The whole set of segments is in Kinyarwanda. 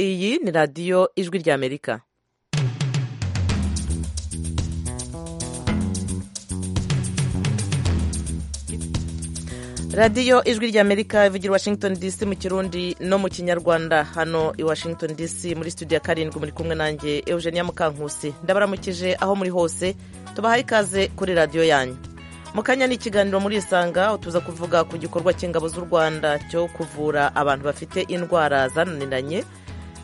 iyi ni radiyo ijwi ry'amerika radiyo ijwi ry'amerika ivugira i washington dc mu kirundi no mu kinyarwanda hano i washington dc muri studio ya karindwi muri kumwe nanjye eugenia mukankusi ndabaramukije aho muri hose tubahaye ikaze kuri radiyo yanyu mu kanya ni ikiganiro muri isanga tuza kuvuga ku gikorwa cy'ingabo z'u rwanda cyo kuvura abantu bafite indwara zananiranye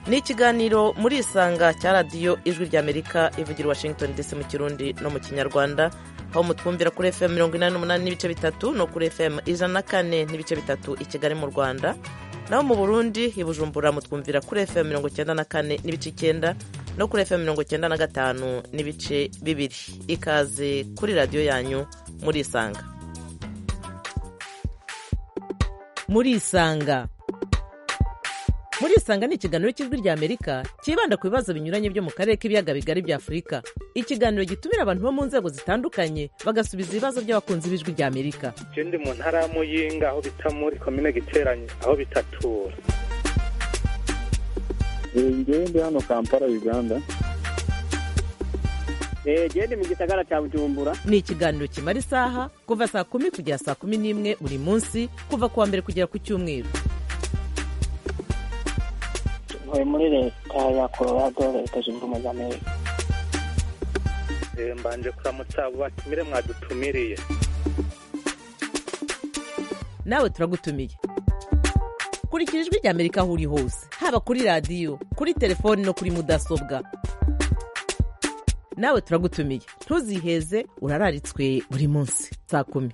ni ikiganiro muri isanga cya radiyo ijwi ry'amerika ivugira i washington dc mu kirundi no mu kinyarwanda aho mutwumvira kuri fm mirongo inani n'umunani n'ibice bitatu no kuri fm ijana na kane n'ibice bitatu i kigali mu rwanda naho mu burundi i bujumbura mutwumvira kuri fm mirongo icyenda na kane n'ibice icyenda no kuri fm mirongo icyenda na gatanu n'ibice bibiri ikaze kuri radiyo yanyu muri isanga muri isanga muri isanga ni ikiganiro cy'ijwi ry'amerika cyibanda ku bibazo binyuranye byo mu karere k'ibiyaga bigari bya afurika ikiganiro gitumira abantu bo mu nzego zitandukanye bagasubiza ibibazo by'abakunzi b'ijwi ry'amerika icyo ndi mu ntara ya muyinga aho bita muri komine giteranye aho bitatura ngewe ndi hano kampala uganda gende mu gisagara cya bujumbura ni ikiganiro kimara isaha kuva saa kumi kugera saa kumi n'imwe buri munsi kuva ku wa mbere kugera ku cyumweru ntuye muri leta ya colorado leta zunze ubumwe za amerika mbanje kuramutsa abo batumire mwadutumiriye nawe turagutumiye kurikira ijwi ry'amerika aho uri hose haba kuri radiyo kuri telefoni no kuri mudasobwa nawe turagutumiye ntuziheze urararitswe buri munsi saa kumi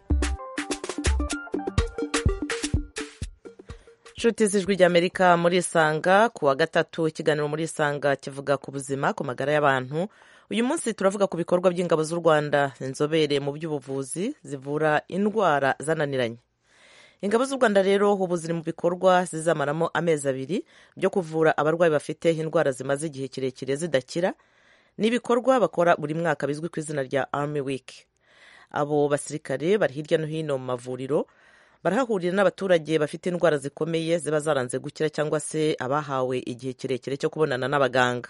inshuti z'ijwi ry'amerika muri isanga ku wa gatatu ikiganiro muri isanga kivuga ku buzima ku magara y'abantu uyu munsi turavuga ku bikorwa by'ingabo z'u rwanda inzobere mu by'ubuvuzi zivura indwara zananiranye ingabo z'u rwanda rero ubu ziri mu bikorwa zizamaramo amezi abiri byo kuvura abarwayi bafite indwara zimaze igihe kirekire zidakira n'ibikorwa bakora buri mwaka bizwi ku izina rya army week abo basirikare bari hirya no hino mu mavuriro barahahurira n'abaturage bafite indwara zikomeye ziba zaranze gukira cyangwa se abahawe igihe kirekire cyo kubonana n'abaganga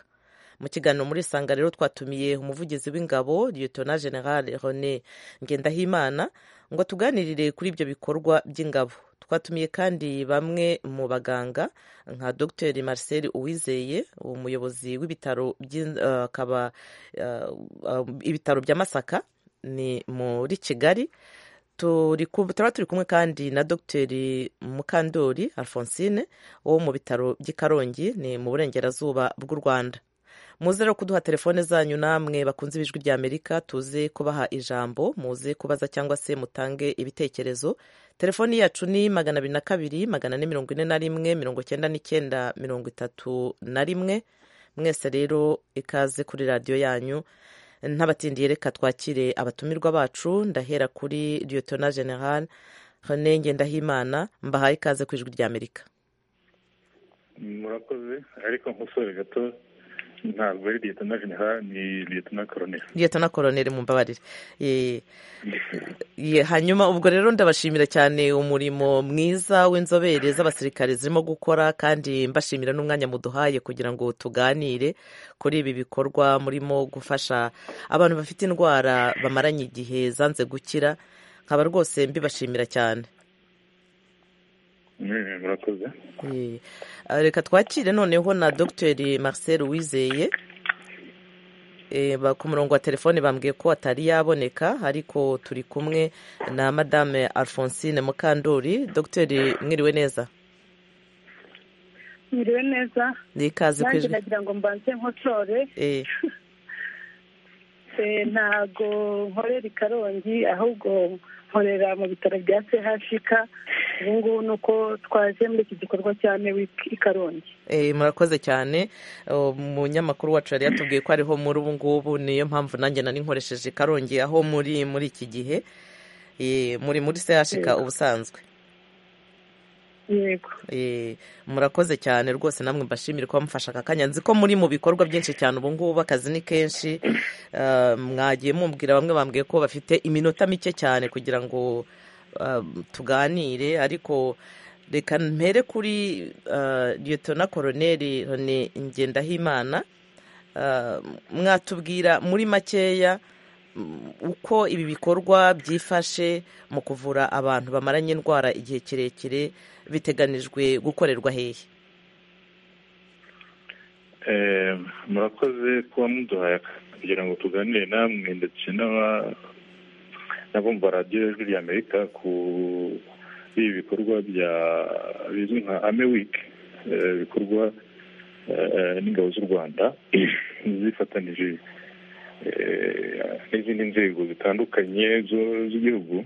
mu kiganiro muri sanga rero twatumiye umuvugizi w'ingabo liyetona general rene ngendahimana ngo tuganirire kuri ibyo bikorwa by'ingabo twatumiye kandi bamwe mu baganga nka dr marcel uwizeye umuyobozi w'ibitaro akaba ibitaro bya masaka ni muri kigali turaba turi kumwe kandi na dr mukandori alphonsine wo mu bitaro by'i karongi ni mu burengerazuba bw'u rwanda muze rero kuduha telefone zanyu namwe bakunze ibijwi bya amerika tuze kubaha ijambo muze kubaza cyangwa se mutange ibitekerezo telefoni yacu ni magana abiri na kabiri magana ane mirongo ine na rimwe mirongo icyenda n'icyenda mirongo itatu na rimwe mwese rero ikaze kuri radiyo yanyu ntabatindiye reka twakire abatumirwa bacu ndahera kuri liyetona general rene ngendahimana mbahaye ikaze ku ijwi ry'amerika murakoze ariko nk'usore gato ntabwo ari liyetona general ni liyetona koroneri liyetona koroneri mumbabarire hanyuma ubwo rero ndabashimira cyane umurimo mwiza w'inzobere z'abasirikare zirimo gukora kandi mbashimira n'umwanya muduhaye kugira ngo tuganire kuri ibi bikorwa murimo gufasha abantu bafite indwara bamaranye igihe zanze gukira nkaba rwose mbibashimira cyane murakoze reka twakire noneho na dogiteri marcel wizeye ku murongo wa telefone bambwiye ko atari yaboneka ariko turi kumwe na madame alphonsine mukandori dogiteri mwiriwe neza mwiriwe neza ni ikaze nanjye nagira ngo mbanze nkosore ntago nkorera i karongi ahubwo nkorera mu bitaro bya chk ubu ngubu ni uko twaje muri iki gikorwa cya mewiki i karongi murakoze cyane umunyamakuru wacu yari yatubwiye ko ariho muri ubu ngubu niyo mpamvu nanjye nari nkoresheje i karongi aho muri muri iki gihe muri muri chk ubusanzwe yego murakoze cyane rwose namwe mbashimire kuba mufashe aka kanya nzi ko muri mu bikorwa byinshi cyane ubu ngubu akazi ni kenshi mwagiye mumbwira bamwe bambwiye ko bafite iminota mike cyane kugira ngo tuganire ariko reka mpere kuri liyotona koroneri roni ngendahimana mwatubwira muri makeya uko ibi bikorwa byifashe mu kuvura abantu bamaranye indwara igihe kirekire biteganijwe gukorerwa hehe murakoze kuba muduhaye kugira ngo tuganire namwe ndetse n'abumva radiyo y'ijwi ry'amerika ku ibi bikorwa bya bizwi nka ame wiki bikorwa n'ingabo z'u rwanda zifatanyije n'izindi nzego zitandukanye z'igihugu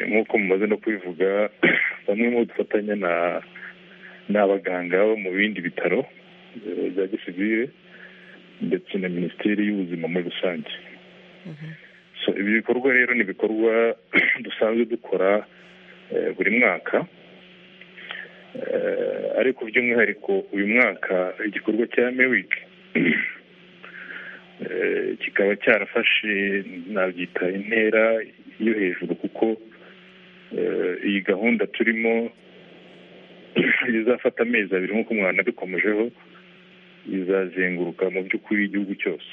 nk'uko mumaze no kubivuga bamwe mu dufatanya n'abaganga bo mu bindi bitaro bya gisivire ndetse na minisiteri y'ubuzima muri rusange ibi bikorwa rero ni ibikorwa dusanzwe dukora buri mwaka ariko by'umwihariko uyu mwaka igikorwa cya mewiki kikaba cyarafashe nabyita intera yo hejuru kuko iyi gahunda turimo izafata amezi abiri nk'uko umwana abikomejeho izazenguruka mu by'ukuri igihugu cyose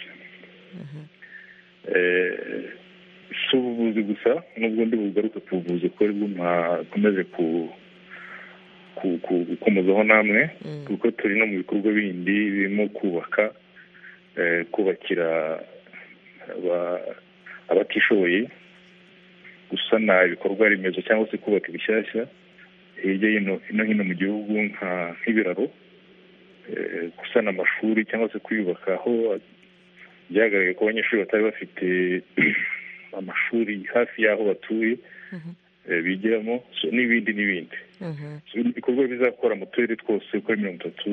si ubuvuzi gusa n'ubwo ndi bugaruke ku buvuzi kuko aribwo mwakomeze gukomozaho namwe kuko turi no mu bikorwa bindi birimo kubaka kubakira abatishoboye gusana ibikorwa remezo cyangwa se kubaka ibishyashya hirya no hino mu gihugu nk'ibiraro gusana amashuri cyangwa se kwiyubaka aho byagaragaye ko abanyeshuri batari bafite amashuri hafi y'aho batuye bigiramo n'ibindi n'ibindi ibikorwa bizakora mu turere twose uko ari mirongo itatu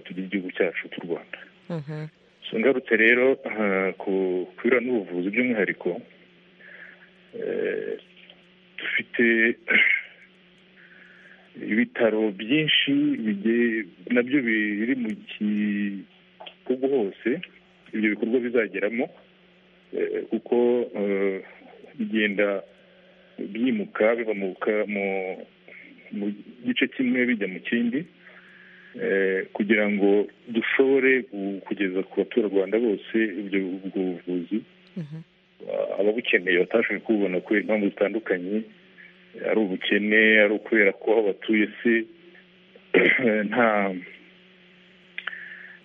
tugira igihugu cyacu cy'u rwanda ngarutse rero ku biro n'ubuvuzi by'umwihariko dufite ibitaro byinshi nabyo biri mu gihugu hose ibyo bikorwa bizageramo kuko bigenda byimuka biva mu gice kimwe bijya mu kindi kugira ngo dushobore kugeza ku baturarwanda bose ibyo buvuzi ababukeneye batashoboye kububona kubera impamvu zitandukanye ari ubukene ari ukubera ko aho batuye se nta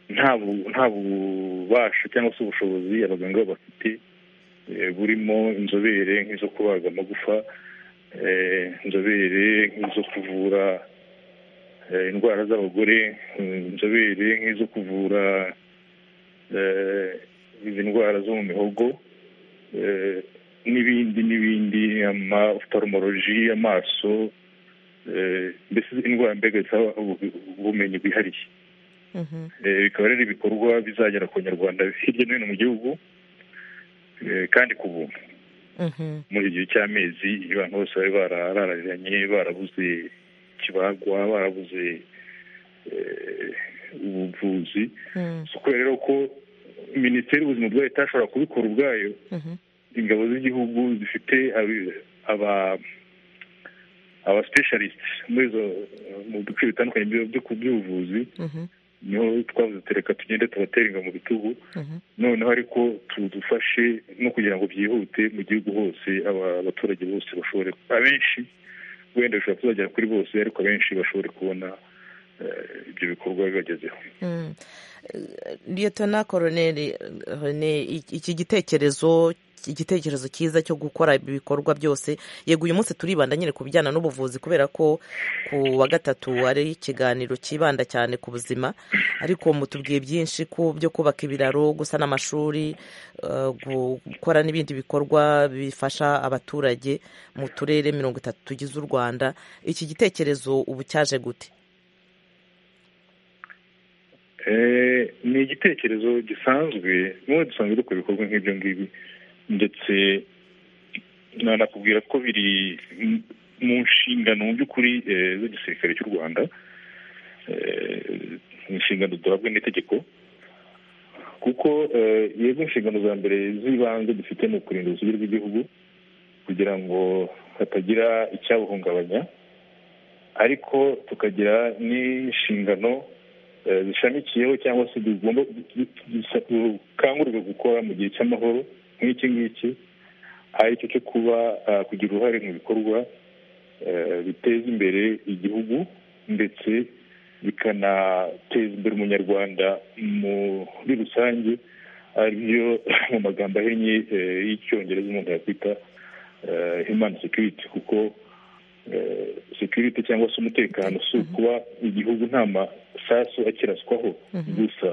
nta bubasha cyangwa se ubushobozi abaganga bafite burimo inzobere nk'izo kubaga amagufa inzobere nk'izo kuvura indwara z'abagore inzobere nk'izo kuvura izi ndwara zo mu mihogo n'ibindi n'ibindi amafutoromoroji amaso mbese indwara mbega zisaba ubumenyi bwihariye bikaba rero ibikorwa bizagera ku banyarwanda hirya no hino mu gihugu kandi ku buntu muri iki gihe cy'amezi abantu bose bari bararariranye barabuze kibagwa barabuze ubuvuzi si ukubera rero ko minisiteri y'ubuzima ubwayo itashobora kubikora ubwayo ingabo z'igihugu zifite aba aba specialist muri izo mu bice bitandukanye by'ubuvuzi niho twavuze tureka tugende tubatere mu bitugu noneho ariko tudufashe no kugira ngo byihute mu gihugu hose abaturage bose bashobore abenshi wenda bishobora kuzagera kuri bose ariko abenshi bashobore kubona ibyo bikorwa bibagezeho liyetona koroneri iki gitekerezo igitekerezo cyiza cyo gukora ibi bikorwa byose yego uyu munsi turibanda nyine ku bijyana n'ubuvuzi kubera ko ku wa gatatu ari ikiganiro cyibanda cyane ku buzima ariko mutubwiye byinshi ku byo kubaka ibiraro gusana amashuri gukora n'ibindi bikorwa bifasha abaturage mu turere mirongo itatu tugize u rwanda iki gitekerezo ubu cyaje gute ni igitekerezo gisanzwe n'ubu dusanzwe dukora ibikorwa nk'ibyo ngibi ndetse nanakubwira ko biri mu nshingano mu by'ukuri z'igisirikare cy'u rwanda inshingano duhabwa n'itegeko kuko yego inshingano za mbere z'ibanze dufite ni ukurinda urusobe rw'igihugu kugira ngo hatagira icyabuhungabanya ariko tukagira n'inshingano zishamikiyeho cyangwa se tugomba dukangurirwa gukora mu gihe cy'amahoro nk'iki ngiki ari cyo cyo kuba kugira uruhare mu bikorwa biteza imbere igihugu ndetse bikanateza imbere umunyarwanda muri rusange aribyo mu magambo ahinnye y'icyongereza umuntu yakwita human security kuko security cyangwa se umutekano si ukuba igihugu nta masasu akiraswaho gusa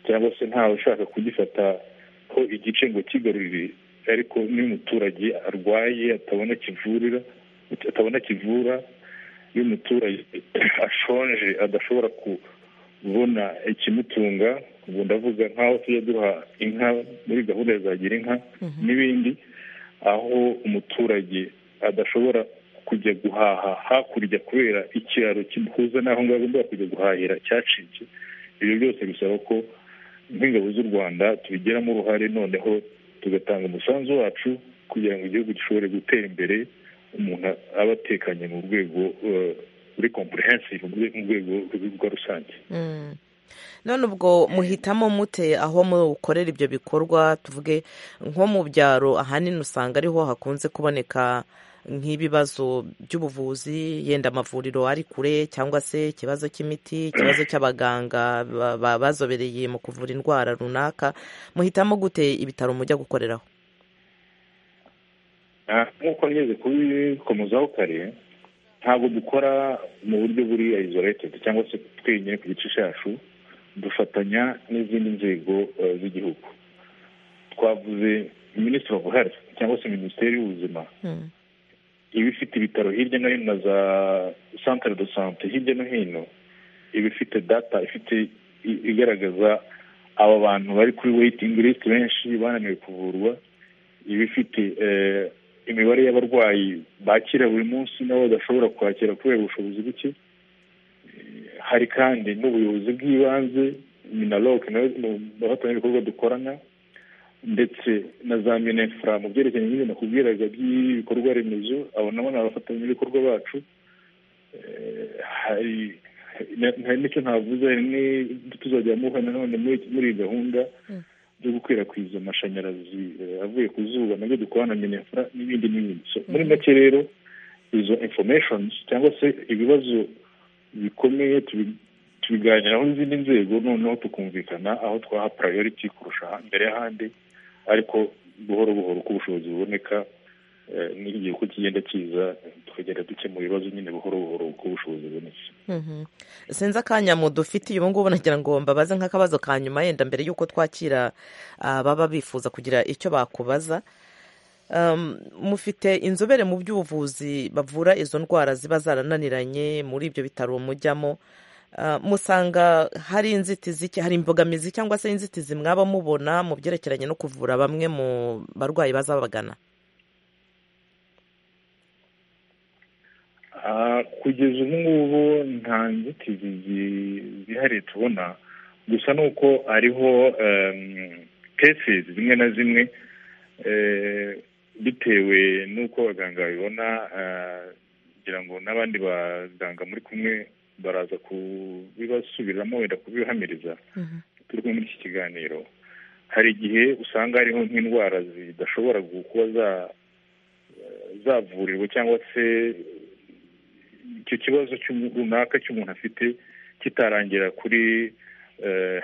cyangwa se ntawe ushaka kugifataho igice ngo kigarurire ariko n'umuturage arwaye atabona kivurira atabona kivura iyo umuturage ashonje adashobora kubona ikimutunga ubu ndavuga nk'aho tujya duha inka muri gahunda ya zagira inka n'ibindi aho umuturage adashobora kujya guhaha hakurya kubera ikiraro kimuhuza n'aho ngaho agomba kujya guhahira cyacitse ibyo byose bisaba ko nk'ingabo z'u rwanda tubigiramo uruhare noneho tugatanga umusanzu wacu kugira ngo igihugu gishobore gutera imbere umuntu aba atekanye mu rwego muri kompurensive mu rwego rwa rusange none ubwo muhitamo mute aho mukorera ibyo bikorwa tuvuge nko mu byaro ahanini usanga ariho hakunze kuboneka nk'ibibazo by'ubuvuzi yenda amavuriro ari kure cyangwa se ikibazo cy'imiti ikibazo cy'abaganga bazobereye mu kuvura indwara runaka muhitamo gute ibitaro mujya gukoreraho nk'uko ngeze kubikomozaho kare ntabwo dukora mu buryo buri izoretedi cyangwa se twenyine ku gice cyacu dufatanya n'izindi nzego z'igihugu twavuze minisitiri ofu herifu cyangwa se minisiteri y'ubuzima iba ifite ibitaro hirya no hino na za santire do sante hirya no hino iba ifite data ifite igaragaza aba bantu bari kuri weyitingi lisiti benshi bananiwe kuvurwa iba ifite imibare y'abarwayi bakira buri munsi nabo badashobora kwakira kubera ubushobozi buke hari kandi n'ubuyobozi bw'ibanze minaroke nawe hatanye ibikorwa dukorana ndetse na za minefura mu byerekeranye n'ibintu nakubwiraga by'ibikorwa remezo abo nabo ni abafatanyabikorwa bacu hari n'icyo ntavuze tuzajya muha nanone muri iyi gahunda byo gukwirakwiza amashanyarazi avuye ku zuba nabyo dukorana na minefura n'ibindi n'ibindi muri make rero izo informations cyangwa se ibibazo bikomeye tubiganiraho n'izindi nzego noneho tukumvikana aho twaha purayoriti kurusha mbere y'ahandi ariko buhoro buhoro uko ubushobozi buboneka n'igihe uko kigenda kiza tukagenda dukemura ibibazo nyine buhoro buhoro uko ubushobozi bubonetse sinzi akanya mudufitiye ubu ngubu nagira ngo mbabaze nk'akabazo ka nyuma yenda mbere y'uko twakira ababa bifuza kugira icyo bakubaza mufite inzobere mu by'ubuvuzi bavura izo ndwara ziba zarananiranye muri ibyo bitaro mujyamo musanga hari inzitizi hari imbogamizi cyangwa se inzitizi mwaba mubona mu byerekeranye no kuvura bamwe mu barwayi baza babagana kugeza ubu ngubu nta nzitizi zihariye tubona gusa ni uko hariho kesizi zimwe na zimwe bitewe n'uko abaganga babibona kugira ngo n'abandi baganga muri kumwe baraza kubibasubiramo wenda kubihamiriza turi kumwe muri iki kiganiro hari igihe usanga hariho nk'indwara zidashobora kuba zavurirwa cyangwa se icyo kibazo runaka cy'umuntu afite kitarangira kuri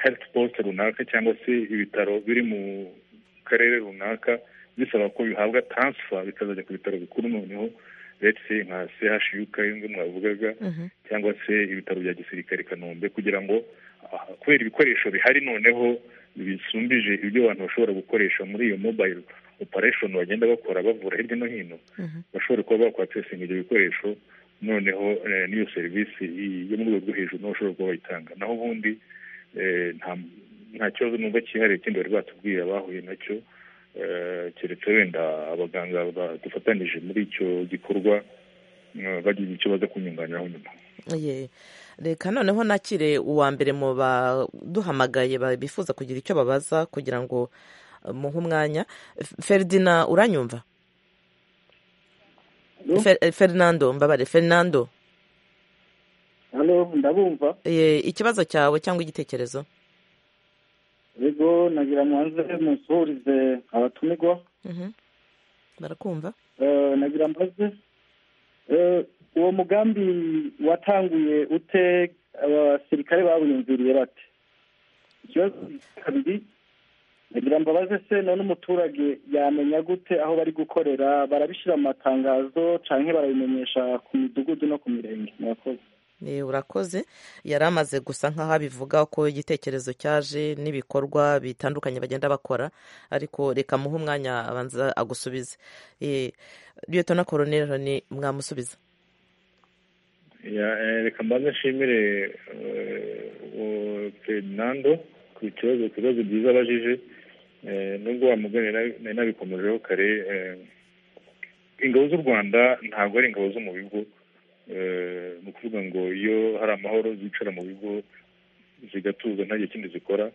herifu posite runaka cyangwa se ibitaro biri mu karere runaka bisaba ko bihabwa taransifa bikazajya ku bitaro bikuru noneho ndetse nka chuk yunze mwavugaga cyangwa se ibitaro bya gisirikare i kanombe kugira ngo kubera ibikoresho bihari noneho bisumbije ibyo abantu bashobora gukoresha muri iyo mobayiro operesheni bagenda bakora bavura hirya no hino bashobora kuba bakwatesinga ibyo bikoresho noneho n'iyo serivisi yo mu rwego rwo hejuru naho bashobora kuba bayitanga naho ubundi nta kibazo numva cyihariye ikindi bari batubwiye abahuye nacyo keretse wenda abaganga badufatanyije muri icyo gikorwa bagize icyo baza kunyunganiraho nyuma reka noneho nakire uwa mbere mu baduhamagaye bifuza kugira icyo babaza kugira ngo muhe umwanya feridina uranyumva ferinando mbabare ferinando ndabumva Eh, ikibazo cyawe cyangwa igitekerezo yego nagira mwanze musuhurize abatumirwa Mhm. barakumva Eh, nagira mbaze Eh, uwo mugambi watanguye ute abasirikare bawiyumviriye bate ikibazo kabiri nagira mbabaze se none umuturage yamenya gute aho bari gukorera barabishyira mu matangazo cyangwa barabimenyesha ku midugudu no ku mirenge murakoze Eh, urakoze yari amaze gusa nk'aho abivuga ko igitekerezo cyaje n'ibikorwa bitandukanye bagenda bakora ariko reka muhe umwanya abanza agusubize Eh, liyetona koroneri ni mwamusubiza Ya- eh, reka mbanze nshimire eh, uwo ferdinando ku kibazo ku bibazo byiza abajije Eh, nubwo wamugani nari nabikomejeho kare eh, ingabo z'u rwanda ntabwo ari ingabo zo mu bigo Eh, ni ukuvuga ngo iyo hari amahoro zicara mu bigo zigatuza nta gihe kindi zikora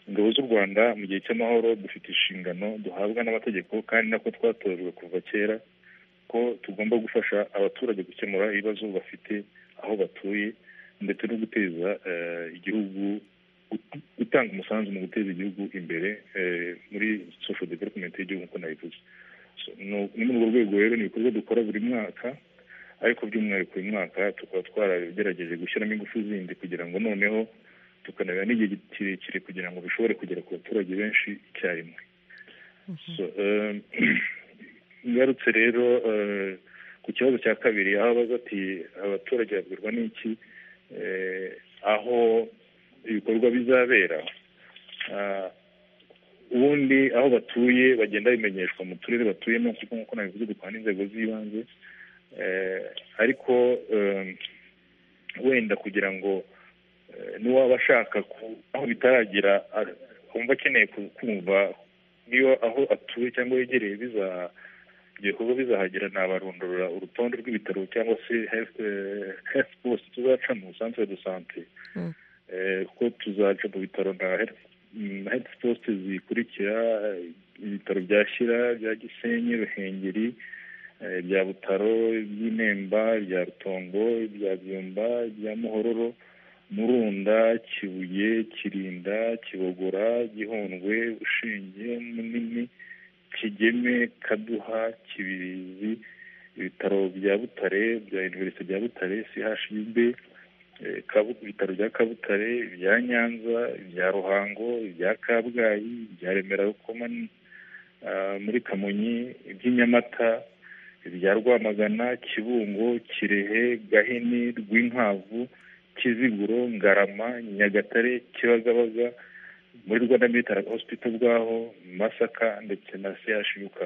ingabo z'u rwanda mu gihe cy'amahoro dufite inshingano duhabwa n'amategeko kandi nako twatojwe kuva kera ko tugomba gufasha abaturage gukemura ibibazo bafite aho batuye ndetse no guteza eh, igihugu gut- gutanga umusanzu mu guteza igihugu imbere eh, muri social development y'igihugu nk'uko nabivuze So, no- ni muri urwo rwego rero ni ibikorwa dukora buri mwaka ariko by'umwihariko uyu mwaka tukaba twaragerageje gushyiramo ingufu zindi kugira ngo noneho tukanabera n'igihe kirekire kugira ngo bishobore kugera ku baturage benshi icyarimwe So, eh, ngarutse rero eh, ku kibazo cya kabiri aho abaza ati abaturage babwirwa n'iki Eh, aho ibikorwa bizabera Ah, ubundi aho batuye bagenda bimenyeshwa mu turere batuyemo kuko nk'uko nabivuze dukora n'inzego z'ibanze Eh, ariko eh, wenda kugira ngo eh, n'uwaba ashaka ku- aho bitaragira ar- wumva akeneye ku- kumva niba aho atuye cyangwa yegereye biza ibyo bikorwa bizahagera nabarondorera urutonde rw'ibitaro cyangwa se health, eh, health post tuzaca mu centre de sante Mm. Eh, kuko tuzaca mu bitaro nka health mm, health post zikurikira eh, ibitaro bya shyira bya gisenyi ruhengeri eh, bya butaro by'inemba bya rutongo bya byumba bya muhororo murunda kibuye kirinda kibogora gihundwe bushinge munini kigeme kaduha kibirizi ibitaro bya butare bya univerisite bya butare chub eh, Kabu- ibitaro bya kabutare ibya nyanza ibya ruhango ibya kabgayi ibya remera rukoma ah, muri kamonyi iby'inyamata ibya rwamagana kibungo kirehe gahini rwinkwavu kiziguro ngarama nyagatare kibagabaga muri rwanda military hospital bwaho masaka ndetse na chuk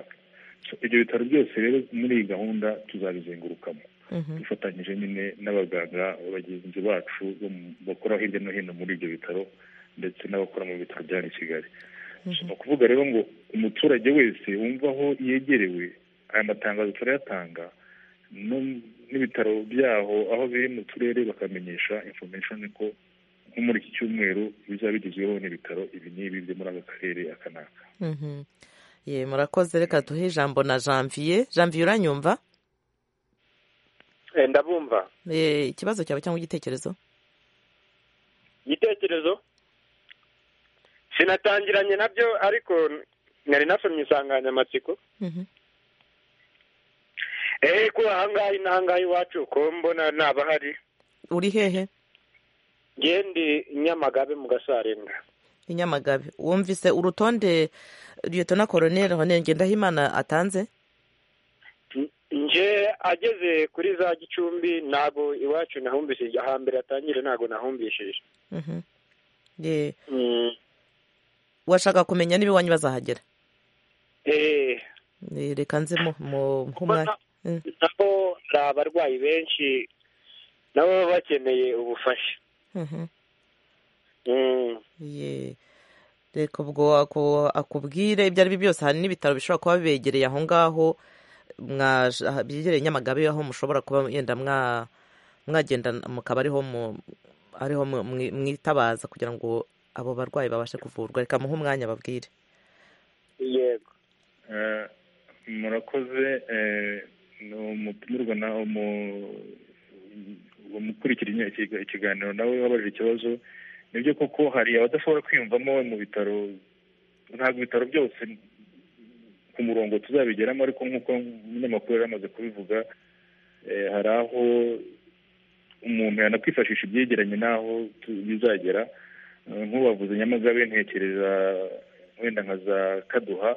So, ibyo bitaro byose rero muri iyi gahunda tuzabizengurukamo Mhm. dufatanyije nyine n'abaganga bagenzi bacu bo mu- bakora hirya no hino muri ibyo bitaro ndetse n'abakora mu bitaro bya hano i kigali So, ni ukuvuga rero ngo umuturage wese wumva aho yegerewe aya matangazo turayatanga no- n'ibitaro byaho aho biri mu turere bakamenyesha information ko nko muri iki cyumweru bizaba bigezweho n'ibitaro ibi n'ibi byo muri aka karere aka n'aka Mhm. Ye, murakoze reka duhe ijambo na janvier janvier uranyumva Eh, ndabumva Eh, ikibazo cyawe cyangwa igitekerezo igitekerezo sinatangiranye nabyo ariko nari nasomye insanganyamatsiko Mhm. eee ko ahangaha n'ahangaha iwacu ko mbona ntabahari uri hehe ngende nyamagabe mu gasarenga i nyamagabe wumvise urutonde liyetona koroneri hone ngendahimana atanze nje ageze kuri za gicumbi ntabwo iwacu nahumbishije ahambere atangire ntabwo nahumbishije Mhm. Ye, Mm, washaka kumenya niba iwanyu bazahagera eh, Eh, reka nze mu- mu- nk'umwanya ubona nabo hari abarwayi benshi nabo baba bakeneye ubufasha Mhm. Mm, Ye. reka ubwo ako- akubwire ibyo ari byo byose hari n'ibitaro bishobora kuba bibegereye aho ngaho mwaje- aha- byegereye nyamagabe aho mushobora kuba yenda mwa- mwagenda mukaba ariho mu- ariho mu- mwi- mwitabaza kugira ngo abo barwayi babashe kuvurwa reka muhe umwanya babwire yego Eh, murakoze eh, ni umutumirwa na umu- uwo mu- ukurikira ikiganiro nawe wabajije ikibazo nibyo koko hari abadashobora kwiyumvamo mu bitaro ntabwo ibitaro byose ku murongo tuzabigeramo ariko nk'uko umunyamakuru yari amaze kubivuga hari aho umuntu yanakwifashisha ibyegeranye n'aho bizagera nk'ubavuze nyamagabe ntekereza wenda nka za kaduha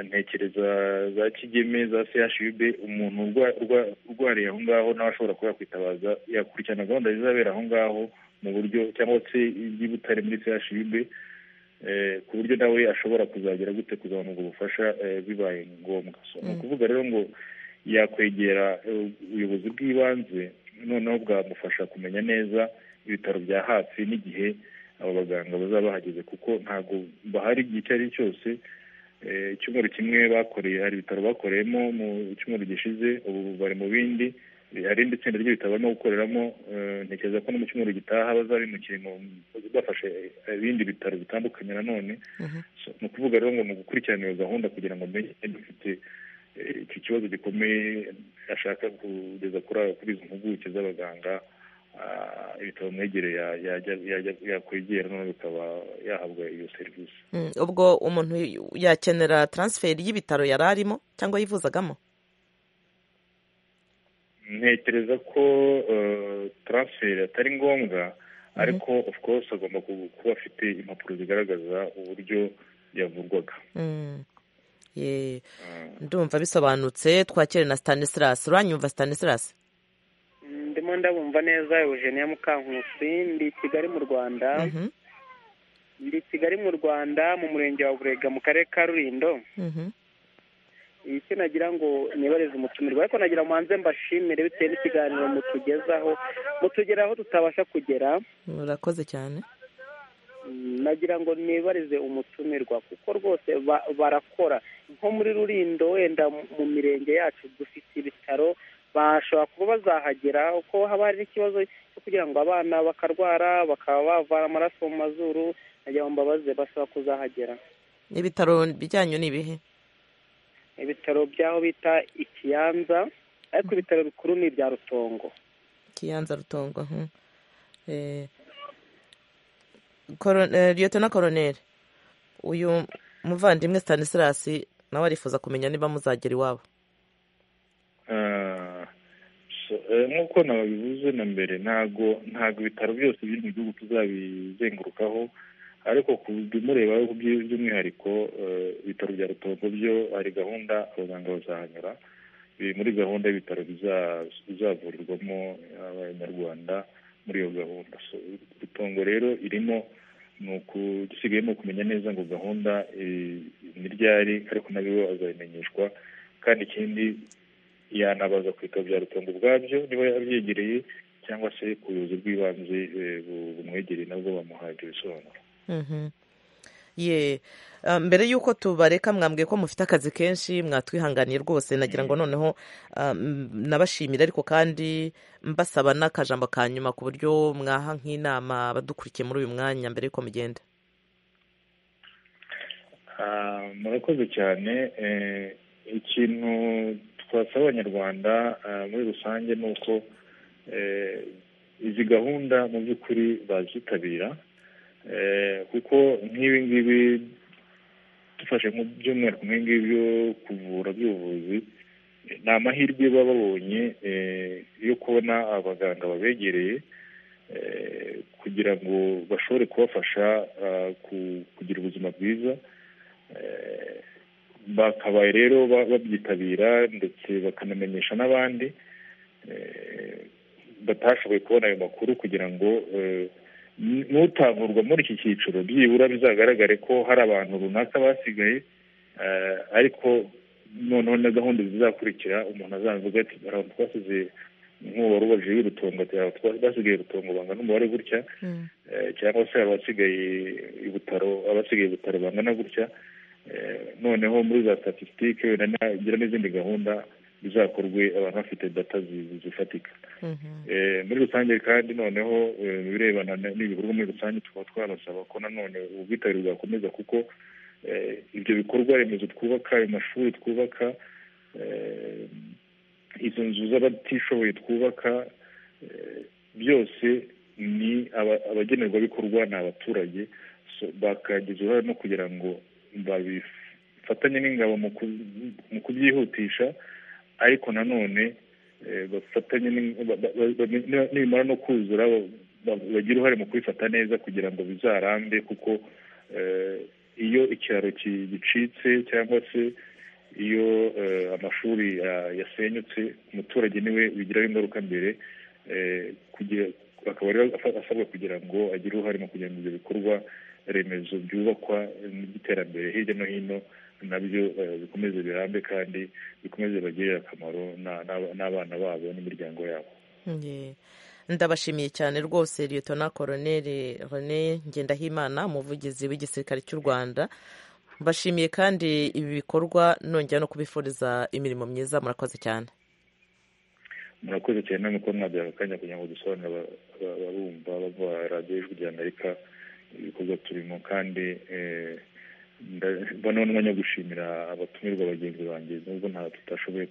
ntekereza za kigeme za sehashube umuntu urwariye aho ngaho nawe ashobora kuba yakwitabaza yakurikirana gahunda zizabera aho ngaho mu buryo cyangwa se iby'ibutare muri sehashube ku buryo nawe ashobora kuzagera gute kuzabona ubwo bufasha bibaye ngombwa ni ukuvuga rero ngo yakwegera ubuyobozi bw'ibanze noneho bwamufasha kumenya neza ibitaro bya hafi n'igihe abo baganga bazaba bahageze kuko ntabwo bahari igihe icyo ari cyo cyose icyumweru kimwe bakoreye hari ibitaro bakoreyemo mu cyumweru gishize ubu bari mu bindi hari irindi tsinda ry'ibitaro barimo gukoreramo ntekereza ko no mu cyumweru gitaha bazabimukiye bafashe ibindi bitaro bitandukanye nanone ni ukuvuga rero ngo ni ugukurikirana iyo gahunda kugira ngo amenye dufite iki kibazo gikomeye ashaka kugeza kuri izo mpuguke z'abaganga ibitaro bimwegereye yakwegera noneho bikaba yahabwa iyo serivisi ubwo umuntu yakenera taransiferi y'ibitaro yari arimo cyangwa yivuzagamo ntekereza ko taransiferi atari ngombwa ariko of course agomba kuba afite impapuro zigaragaza uburyo yavurwaga ndumva bisobanutse twakire na Stanislas uranyumva Stanislas ndimo ndabumva neza eugenia mukankusi ndi kigali mu rwanda ndi kigali mu rwanda mu murenge wa burega mu karere ka rurindo icyo nagira ngo nibareze umutumirwa ariko nagira muhanze mbashimire bitewe n'ikiganiro mutugezaho mutugeraho tutabasha kugera murakoze cyane nagira ngo nibarize umutumirwa kuko rwose barakora nko muri rurindo wenda mu mirenge yacu dufite ibitaro bashobora kuba bazahagera kuko haba hari n'ikibazo cyo kugira ngo abana bakarwara bakaba bavana amaraso mu mazuru nagira ngo mbabaze bashobora kuzahagera ibitaro bijyanye n'ibihe ibitaro by'aho bita ikiyanza ariko ibitaro bikuru ni ibya rutongo ikiyanza rutongo liyotona koroneri uyu muvandimwe Stanislas nawe arifuza kumenya niba muzagera iwabo nk'uko nabivuze na mbere ntabwo ntabwo ibitaro byose biri mu gihugu tuzabizengurukaho ariko kubimureba by'umwihariko ibitaro bya rutongo byo hari gahunda abaganga bazahanyura biri muri gahunda y'ibitaro bizavurirwamo abanyarwanda muri iyo gahunda rutongo rero irimo ni ugusigayemo kumenya neza ngo gahunda ni ryari ariko nayo azabimenyeshwa kandi ikindi yanabaza ku bitaro bya rutongo ubwabyo niba yabyegereye cyangwa se ku buyobozi bw'ibanze bumwegereye nabwo bamuhaye ibisobanuro ye mbere y'uko tubareka mwambwiye ko mufite akazi kenshi mwatwihanganiye rwose nagira ngo noneho nabashimira ariko kandi mbasaba n'akajambo ka nyuma ku buryo mwaha nk'inama badukurikiye muri uyu mwanya mbere y'uko mugenda murakoze cyane ikintu twasaba abanyarwanda muri rusange ni uko izi gahunda mu by'ukuri bazitabira kuko nk'ibi ngibi dufashe by'umwihariko nk'ibi ngibi byo kuvura by'ubuvuzi ni amahirwe baba babonye yo kubona abaganga babegereye kugira ngo bashobore kubafasha kugira ubuzima bwiza bakabaye rero babyitabira ndetse bakanamenyesha n'abandi batashoboye kubona ayo makuru kugira ngo n'utavurwa muri iki cyiciro byibura bizagaragare ko hari abantu runaka basigaye ariko noneho na gahunda zizakurikira umuntu azavuga ati abantu twasize nk'uwari ubajije y'urutongo ati basigaye urutongo bangana n'umubare gutya cyangwa se abasigaye ibutaro abasigaye ibutaro bangana gutya noneho muri za statisitike wenda nagira n'izindi gahunda bizakorwe abantu bafite data zifatika muri rusange kandi noneho ibirebana n'ibikorwa muri rusange tukaba twabasaba ko nanone ubwitabire bwakomeza kuko ibyo bikorwa remezo twubaka ayo mashuri twubaka izo nzu z'abatishoboye twubaka byose ni abagenerwabikorwa ni abaturage bakagira uruhare no kugira ngo babifatanye n'ingabo mu kubyihutisha ariko nanone bafatanye nibimara no kuzura bagira uruhare mu kubifata neza kugira ngo bizarambe kuko iyo ikiraro gicitse cyangwa se iyo amashuri yasenyutse umuturage niwe bigiraho ingaruka mbere akaba rero asabwa kugira ngo agire uruhare mu kugira ngo ibyo bikorwa remezo byubakwa by'iterambere hirya no hino nabyo bikomeze birambe kandi bikomeze bagirire akamaro n'abana babo n'imiryango yabo ndabashimiye cyane rwose liyetona koroneri rene ngendahimana umuvugizi w'igisirikare cy'u rwanda mbashimiye kandi ibi bikorwa nongera no kubifuriza imirimo myiza murakoze cyane murakoze cyane nuko mwabyara akanya kugira ngo dusobanurire abarumva bava radiyo y'ijwi ry'amerika ibikorwa turimo kandi mbona n'umwanya wo gushimira abatumirwa bagenzi banjye nubwo nta tutashoboye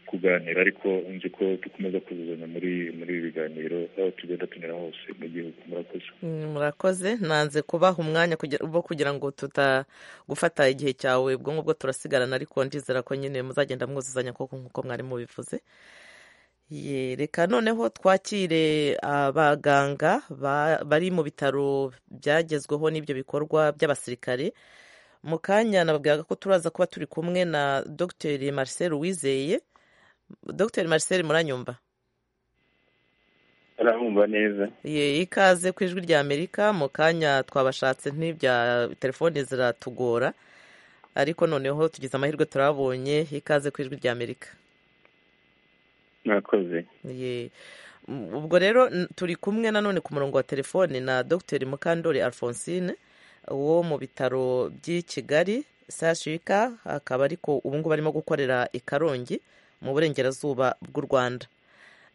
kuganira ariko nzi ko dukomeza kuzuzanya muri muri ibi biganiro aho tugenda tunyura hose mu gihugu murakoze murakoze nanze kubaha umwanya wo kugira ngo tutagufata igihe cyawe ubwo ngubwo turasigarana ariko ndizera ko nyine muzagenda mwuzuzanya koko nk'uko mwari mubivuze reka noneho twakire abaganga bari mu bitaro byagezweho n'ibyo bikorwa by'abasirikare mu kanya nababwiraga ko turaza kuba turi kumwe na dr marcel wizeye dr marcel muranyumva arahumva neza ikaze ku ijwi rya amerika mu kanya twabashatse n'ibya telefoni ziratugora ariko noneho tugize amahirwe turabonye ikaze ku ijwi rya amerika mwakoze ubwo rero turi kumwe nanone ku murongo wa telefone na dr mukandori alphonsine wo mu bitaro by'i kigali sashika akaba ariko ubu ngubu arimo gukorera i karongi mu burengerazuba bw'u rwanda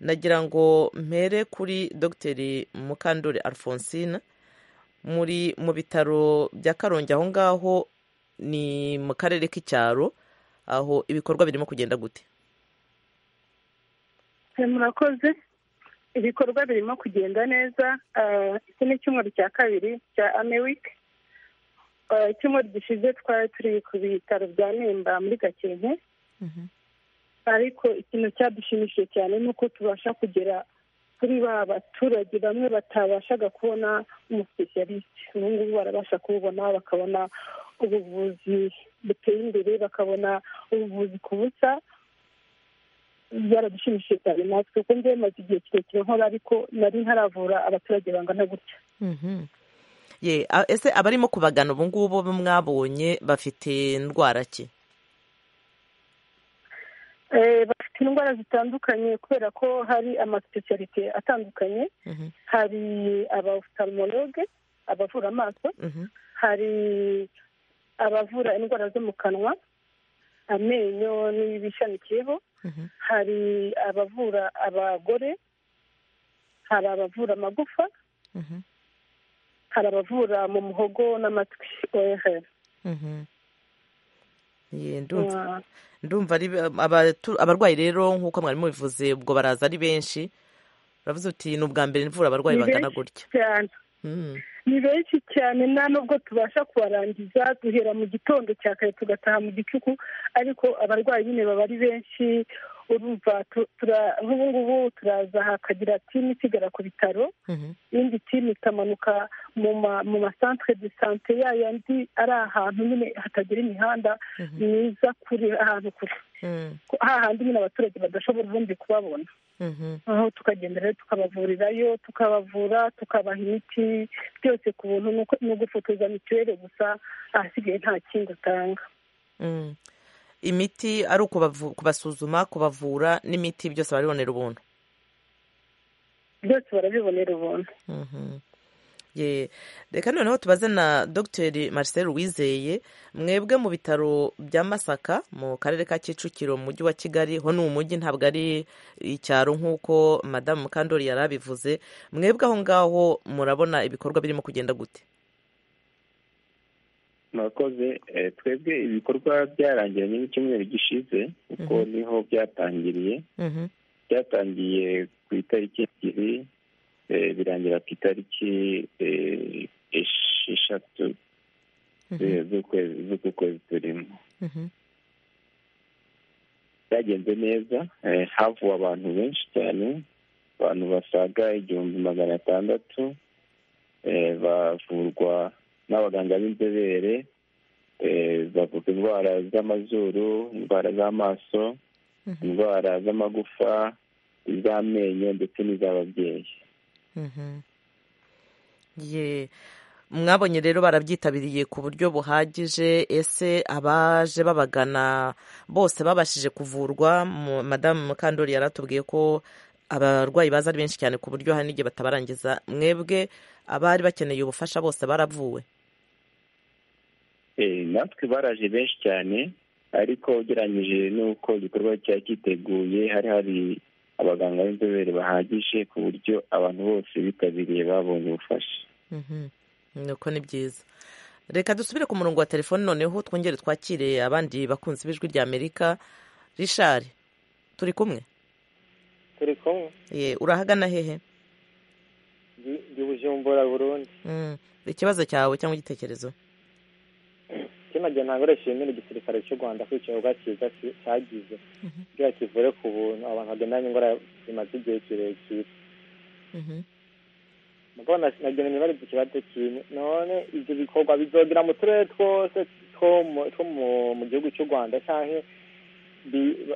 nagira ngo mpere kuri dr mukandori alphonsine muri mu bitaro bya karongi aho ngaho ni mu karere k'icyaro aho ibikorwa birimo kugenda gute murakoze ibikorwa birimo kugenda neza iki ni icyumweru cya kabiri cya amewike icyumweru gishize twari turi ku bitaro bya nimba muri gakenke ariko ikintu cyadushimishije cyane ni uko tubasha kugera kuri ba baturage bamwe batabashaga kubona umusipesiyalisite ubu ngubu barabasha kububona bakabona ubuvuzi buteye imbere bakabona ubuvuzi ku busa byaradushimishije cyane natwe kuko njyewe maze igihe kirekire nkora ariko nari ntaravura abaturage bangana gutya ese abarimo kubagana ubu ngubu mwabonye bafite indwara ki bafite indwara zitandukanye kubera ko hari amasipesiyalite atandukanye hari abafutarimologe abavura amaso hari abavura indwara zo mu kanwa amenyo n'ibishamikiyeho hari abavura abagore hari abavura amagufa hari abavura mu muhogo n'amatwi ohereza ndumva abarwayi rero nk'uko mwari mubivuze ubwo baraza ari benshi uravuze uti ni ubwa mbere nivura abarwayi bangana gutya ni benshi cyane nta nubwo tubasha kubarangiza duhera mu gitondo cya kare tugataha mu gicuku ariko abarwayi nyine baba ari benshi urumva nk'ubu ngubu turaza hakagira timu isigara ku bitaro iyindi timu ikamanuka mu masantere de sante ya yandi ari ahantu nyine hatagira imihanda myiza kuri ahantu kure hahandi nyine abaturage badashobora ubundi kubabona aho tukagenda rero tukabavurirayo tukabavura tukabaha imiti byose ku buntu ni ugufotoza mituweli gusa ahasigaye nta kindi utanga imiti ari kubasuzuma kubavura n'imiti byose barabibonera ubuntu byose barabibonera ubuntu reka noneho tubaze na dr marcel wizeye mwebwe mu bitaro bya masaka mu karere ka kicukiro mu mujyi wa kigali ho ni umujyi ntabwo ari icyaro nk'uko madamu mukandori yari abivuze mwebwe aho ngaho murabona ibikorwa birimo kugenda gute murakoze twebwe ibikorwa byarangiye nyine icyumweru gishize kuko niho byatangiriye byatangiye ku itariki ebyiri birangira ku itariki esheshatu z'uku kwezi turimo byagenze neza havuwe abantu benshi cyane abantu basaga igihumbi magana atandatu bavurwa n'abaganga b'inzobere bavuga indwara z'amazuru indwara z'amaso indwara z'amagufa iz'amenyo ndetse n'iz'ababyeyi mwabonye rero barabyitabiriye ku buryo buhagije ese abaje babagana bose babashije kuvurwa madamu mukandori yaratubwiye ko abarwayi baza ari benshi cyane ku buryo hari n'igihe batabarangiza mwebwe abari bakeneye ubufasha bose baravuwe natwe baraje benshi cyane ariko ugereranyije n'uko igikorwa cyari cyiteguye hari hari abaganga b'inzobere bahagije ku buryo abantu bose bitabiriye babonye ubufasha nuko ni byiza reka dusubire ku murongo wa telefone noneho twongere twakire abandi bakunze ibijwi rya amerika rishari turi kumwe turi kumwe urahagana hehe bujumbura burundu ikibazo cyawe cyangwa igitekerezo kinajya ntabwo arishimira igisirikare cy'u rwanda kwicara cyiza cyagize kugira kivure ku buntu abantu bagendanye indwara zimaze igihe kirekire mbona nagenera bari ikibazo kimwe none ibyo bikorwa bizogera mu turere twose two mu gihugu cy'u rwanda cyangwa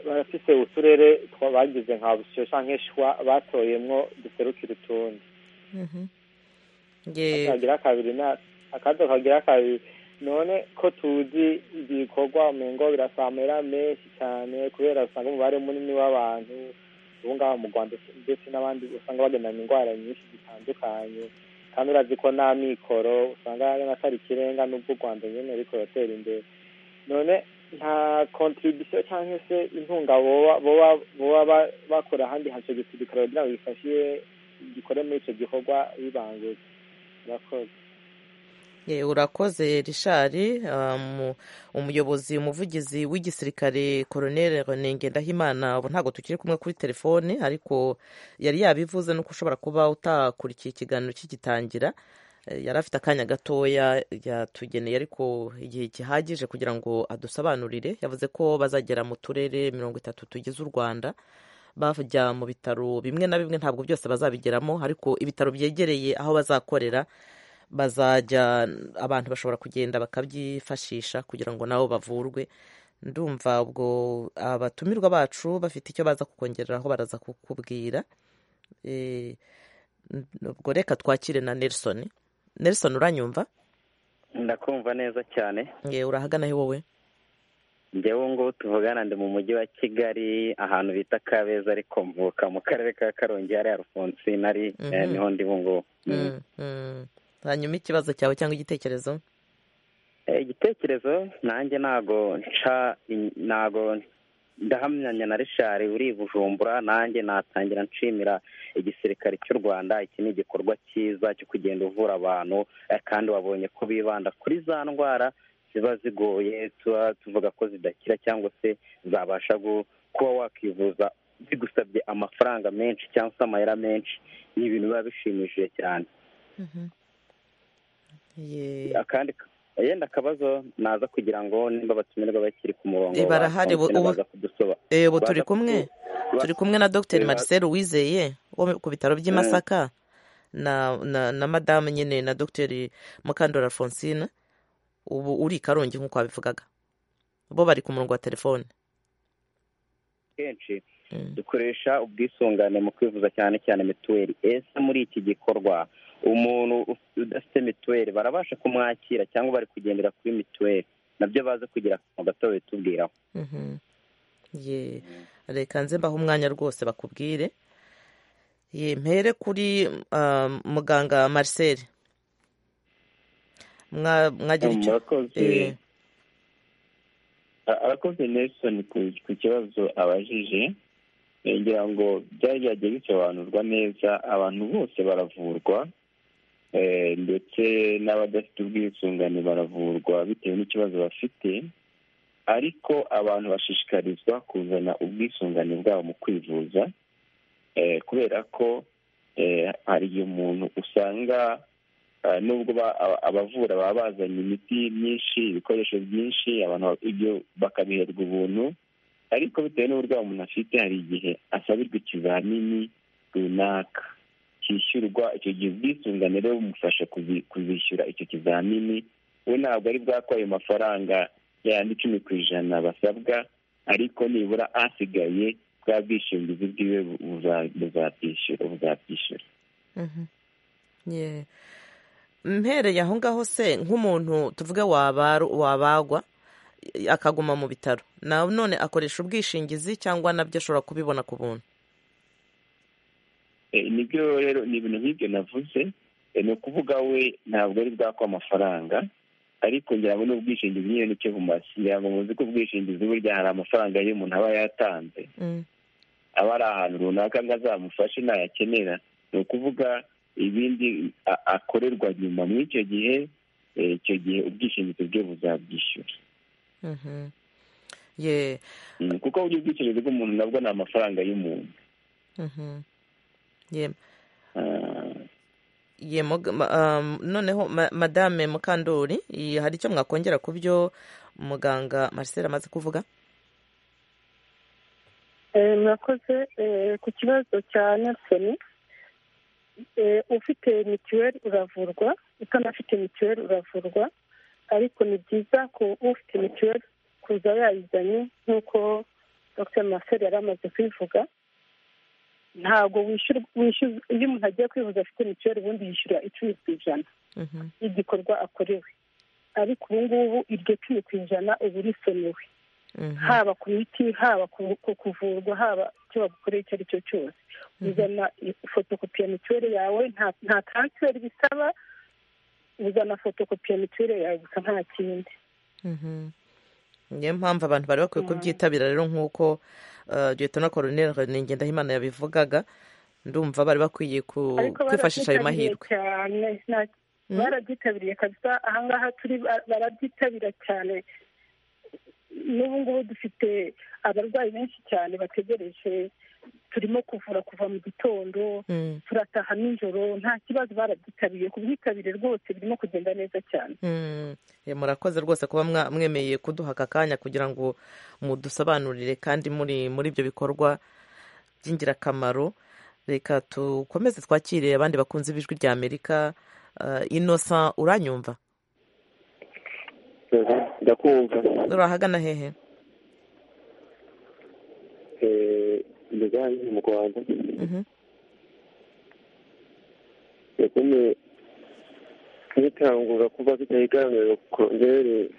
barafise uturere bagize nka busiyo cyangwa shwa batoyemwo duserukira utundi akagira kabiri akato kagira kabiri none ko tuzi ibikorwa ngo birasamera menshi cyane kubera usanga umubare munini w'abantu ubu ngaho mu rwanda ndetse n'abandi usanga bagendana indwara nyinshi zitandukanye kandi urazi ko nta mikoro usanga atari ikirenga n'ubwo u rwanda nyine ariko ruratera imbere none nta kontiribisiyo cyangwa se intunga boba bakora ahandi hace gisirikare kugira ngo bifashe gikore muri icyo gikorwa bibangutse urakoze urakoze rishari umuyobozi umuvugizi w'igisirikare koroneri renenge ndahimana ubu ntabwo tukiri kumwe kuri telefone ariko yari yabivuze nuko ushobora kuba utakurikiye ikiganiro kigitangira yari afite akanya gatoya yatugeneye ariko igihe gihagije kugira ngo adusobanurire yavuze ko bazagera mu turere mirongo itatu tugize u rwanda bajya mu bitaro bimwe na bimwe ntabwo byose bazabigeramo ariko ibitaro byegereye aho bazakorera bazajya abantu bashobora kugenda bakabyifashisha kugira ngo nabo bavurwe ndumva ubwo abatumirwa bacu bafite icyo baza kukongereraho baraza kukubwira ubwo reka twakire na nelson nelson uranyumva ndakumva neza cyane yewe urahagana wowe njyewe ngubu tuvugana ndi mu mujyi wa kigali ahantu bita kabeza ariko mvuka mu karere ka karongi hariya rufunsi nari niho ndi ngubu hanyuma ikibazo cyawe cyangwa igitekerezo igitekerezo nanjye ntago nca ntago ndahamyanya na rishari uri bujumbura nanjye natangira nshimira igisirikare cy'u rwanda iki ni igikorwa cyiza cyo kugenda uvura abantu kandi wabonye ko bibanda kuri za ndwara ziba zigoye tuba tuvuga ko zidakira cyangwa se zabasha kuba wakwivuza bigusabye amafaranga menshi cyangwa se amayera menshi ni ibintu biba bishimishije cyane akandi yenda akabazo naza kugira ngo nimba abatumirwa bakiri ku murongo barahari ubu turi kumwe turi kumwe na dogiteri Marcel wizeye wo ku bitaro by'i Masaka na madamu nyine na dogiteri mukandora Francine ubu uri i karongi nk'uko wabivugaga bo bari ku murongo wa telefone kenshi dukoresha ubwisungane mu kwivuza cyane cyane mituweli ese muri iki gikorwa umuntu udafite mituweli barabasha kumwakira cyangwa bari kugendera kuri mituweli nabyo baza kugira akantu gato bitubwiraho reka nze mbaho umwanya rwose bakubwire mpere kuri muganga marcel mwagira icyo arakoze nelson ku kibazo abajije ngira ngo byari byagiye bisobanurwa neza abantu bose baravurwa ndetse n'abadafite ubwisungane baravurwa bitewe n'ikibazo bafite ariko abantu bashishikarizwa kuzana ubwisungane bwabo mu kwivuza kubera ko hari igihe umuntu usanga nubwo abavura baba bazanye imiti myinshi ibikoresho byinshi abantu ibyo bakabiherwa ubuntu ariko bitewe n'uburwayi umuntu afite hari igihe asabirwa ikizamini runaka cyishyurwa icyo gihe ubwisungane rero bumufasha kuzishyura icyo kizamini we ntabwo ari bwakwa ayo mafaranga yandi icumi ku ijana basabwa ariko nibura asigaye bwa bwishingizi bwiwe buzabwishyura buzabwishyura mpereye aho ngaho se nk'umuntu tuvuge wabagwa akaguma mu bitaro nanone akoresha ubwishingizi cyangwa nabyo ashobora kubibona ku buntu nibyo rero ni ibintu nk'ibyo navuze ni ukuvuga we ntabwo ari bwakwa amafaranga ariko ngira ngo n'ubwishingizi nyine nicyo bumase ngira ngo muzi ko ubwishingizi burya hari amafaranga iyo umuntu aba yatanze aba ari ahantu runaka ngo azamufashe ntayakenera ni ukuvuga ibindi akorerwa nyuma muri icyo gihe icyo gihe ubwishingizi bwe buzabwishyura kuko burya ubwishingizi bw'umuntu nabwo ni amafaranga y'umuntu noneho madame mukandori hari icyo mwakongera ku byo muganga marcel amaze kuvuga mwakoze ku kibazo cya nerisoni ufite mituweli uravurwa utanafite mituweli uravurwa ariko ni byiza ko ufite mituweli kuza yayizanye nk'uko dr marcel yari amaze kubivuga ntabwo wishyura iyo umuntu agiye kwivuza afite mituweli ubundi yishyura icumi ku ijana y'igikorwa akorewe ariko ubu ngubu iryo cumi ku ijana uba urisonewe haba ku miti haba ku kuvurwa haba icyo bagukoreye icyo ari cyo cyose uzana fotokopi ya mituweli yawe nta taransiferi bisaba uzana fotokopi ya mituweli yawe gusa nta kindi niyo mpamvu abantu bari bakwiye kubyitabira rero nk'uko Leta Koroneri Renenge Ndahimana yabivugaga ndumva bari bakwiye kwifashisha ayo mahirwe barabyitabiriye kabisa ahangaha turi barabyitabira cyane n'ubu ngubu dufite abarwayi benshi cyane bategereje turimo kuvura kuva mu gitondo turataha nijoro nta kibazo barabyitabiriye ku bwitabire rwose birimo kugenda neza cyane murakoze rwose kuba mwemeye kuduha aka kanya kugira ngo mudusobanurire kandi muri muri ibyo bikorwa by'ingirakamaro reka dukomeze twakire abandi bakunze ijwi rya amerika inosa uranyumva ndakumva urahagana hehe imigambi mu rwanda yatumye nitangura kuba bitari iganiro kongere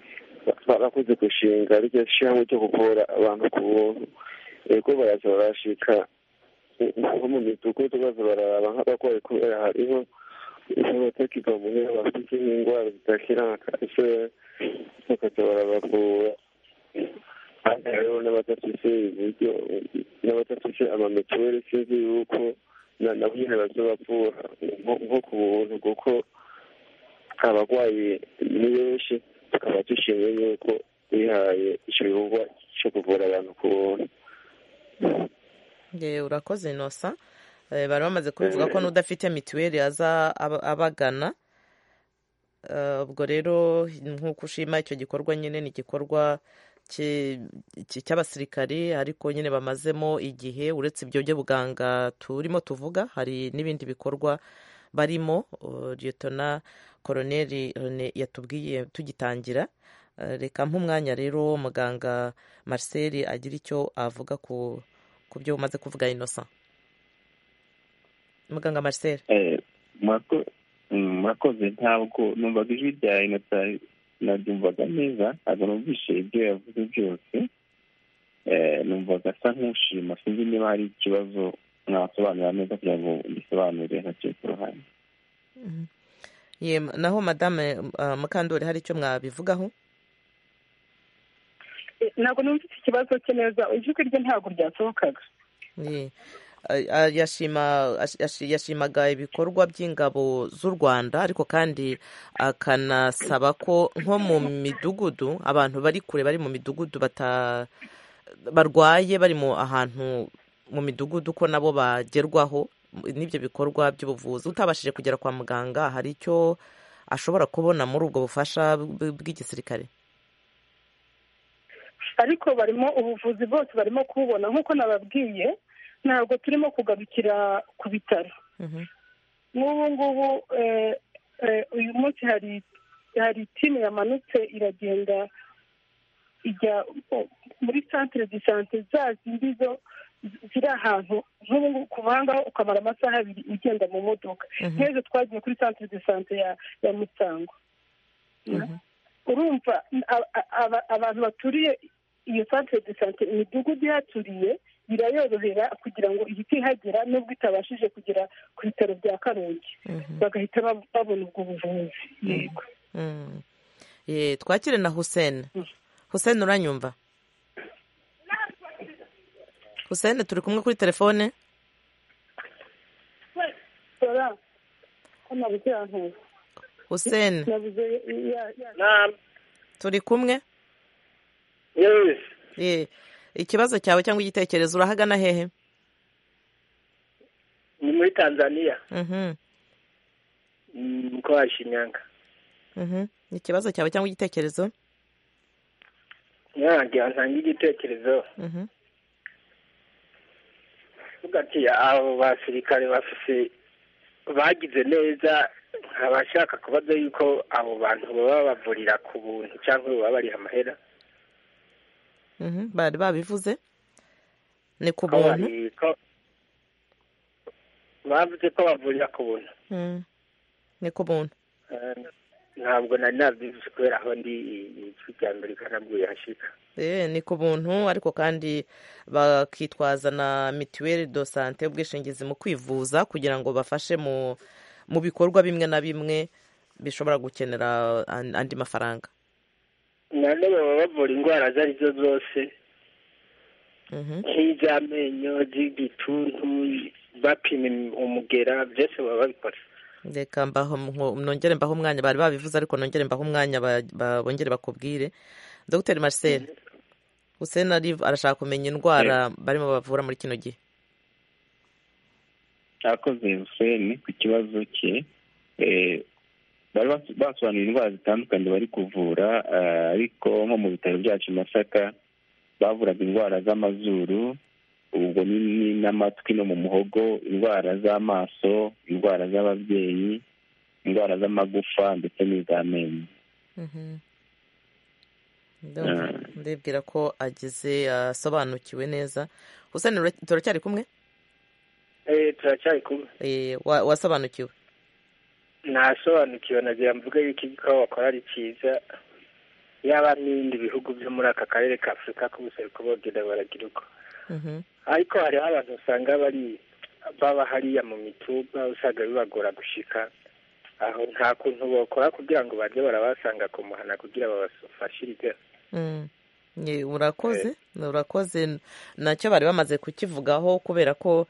barakunze gushinga ryo shyiraho cyo kuvura abantu ku buntu yego baraza barashika nko mu midugudu baza bararaba nk'abarwayi kubera hariho n'abatakirwa mu ntera bafite nk'indwara zidakira nka kanseri bakaza barabavura kandi hariho n'abadafite uburyo n'abadafite amamituweli sinzi yuko nabo nyine baza bavura nko ku buntu kuko abarwayi ni benshi tukaba dushimye yuko bihaye igikorwa cyo kuvura abantu ku buntu urakoze inosa bari bamaze kubivuga ko n'udafite mituweli aza abagana ubwo rero nk'uko ushima icyo gikorwa nyine ni igikorwa cy'abasirikari ariko nyine bamazemo igihe uretse ibyo by'ubuganga turimo tuvuga hari n'ibindi bikorwa barimo liyetona koroneri yatubwiye tugitangira reka nk'umwanya rero muganga marcel agira icyo avuga ku byo umaze kuvuga inosa muganga marcel mwakoze ntabwo numvaga ijwi rya inota nabyumvaga neza ntabwo numvise ibyo yavuze byose numvaga asa nk'ushima sinzi niba hari ikibazo mwasobanura neza kugira ngo mbisobanure ntakiye ku ruhande naho madame mukandori hari icyo mwabivugaho ntabwo numvise ikibazo cye neza ijwi rye ntabwo ryasohokaga yashimaga ibikorwa by'ingabo z'u rwanda ariko kandi akanasaba ko nko mu midugudu abantu bari kure bari mu midugudu barwaye bari mu ahantu mu midugudu ko nabo bagerwaho n'ibyo bikorwa by'ubuvuzi utabashije kugera kwa muganga hari icyo ashobora kubona muri ubwo bufasha bw'igisirikare ariko barimo ubuvuzi bwose barimo kububona nk'uko nababwiye ntabwo turimo kugarukira ku bitaro nk'ubu ngubu uyu munsi hari timu yamanutse iragenda ijya muri santire de sante za zindi zo ziri ahantu nk'ubu kuva aha ngaho ukamara amasaha abiri ugenda mu modoka nk'ejo twagiye kuri santire de sante ya musango urumva abantu baturiye iyo santire de sante imidugudu ihaturiye birayorohera kugira ngo ihite ihagera nubwo itabashije kugera ku bitaro bya karongi bagahita babona ubwo buvuzi yego twakire na huseni huseni uranyumva huseni turi kumwe kuri telefone huseni turi kumwe ikibazo cyawe cyangwa igitekerezo urahagana hehe ni muri tanzania ko washinyanga ikibazo cyawe cyangwa igitekerezo ntagira ntange igitekerezo ati abo basirikare bafise bagize neza abashaka kubaza yuko abo bantu baba babavurira ku buntu cyangwa baba bariha amahera bari babivuze ni ku buntu bavuze ko bavurira ku buntu ni ku buntu ntabwo nari nabivuze kubera aho ndi ijwi rya mbere kanabwiye hashika ni ku buntu ariko kandi bakitwaza na mituweli do sante ubwishingizi mu kwivuza kugira ngo bafashe mu bikorwa bimwe na bimwe bishobora gukenera andi mafaranga none baba bavura indwara izo ari zo zose nk'iz'amenyo z'igituntu bapima umugera byose baba babikora reka mbaho nongere mbaho umwanya bari babivuze ariko nongere mbaho umwanya bongere bakubwire dogiteri marcel hussein arashaka kumenya indwara barimo bavura muri kino gihe akoze hussein ku kibazo cye bari basobanura indwara zitandukanye bari kuvura ariko nko mu bitaro byacu masaka bavuraga indwara z'amazuru ubwo n'amatwi no mu muhogo indwara z'amaso indwara z'ababyeyi indwara z'amagufa ndetse n'iz'amenyo ndibwira ko agize asobanukiwe neza hussein turacyari kumwe turacyari kumwe wasobanukiwe ntasobanukiwe nagira mvuga yuko igikora bakora ari cyiza yaba n'ibindi bihugu byo muri aka karere ka afurika k'ubuseruko bogera baragira uko ariko hariho abantu usanga bari baba hariya mu mituba usanga bibagora gushika aho nta kuntu bakora kugira ngo bajye barabasanga ku muhana kugira babafashirize urakoze urakoze nacyo bari bamaze kukivugaho kubera ko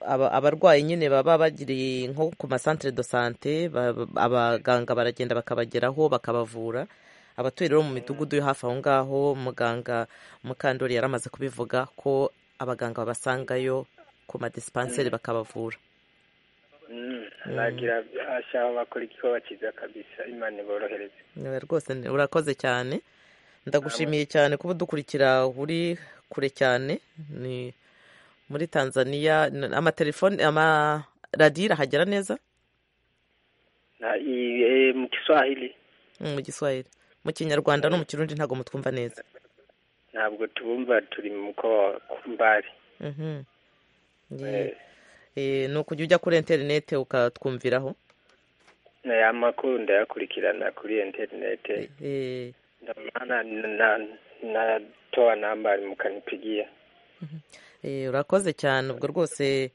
abarwayi nyine baba bagiriye nko ku masantire do sante abaganga baragenda bakabageraho bakabavura abatuye rero mu midugudu yo hafi aho ngaho muganga mukandori yari amaze kubivuga ko abaganga babasangayo ku madisipanseri bakabavura ntagira ashaka bakora igikorwa cyiza kabisa imana iborohereze rwose urakoze cyane ndagushimiye cyane kuba udukurikira uri kure cyane ni muri tanzania amatelefone amaradiyo irahagera neza mu giswahili mu giswahili mu kinyarwanda no mu kirundi ntabwo mutwumva neza ntabwo tubumva turi mu mukowa kumbari ni ukujya ujya kuri interinete ukatwumviraho amakuru ndayakurikirana kuri interinete na towa nambari mu kanipigiya urakoze cyane ubwo rwose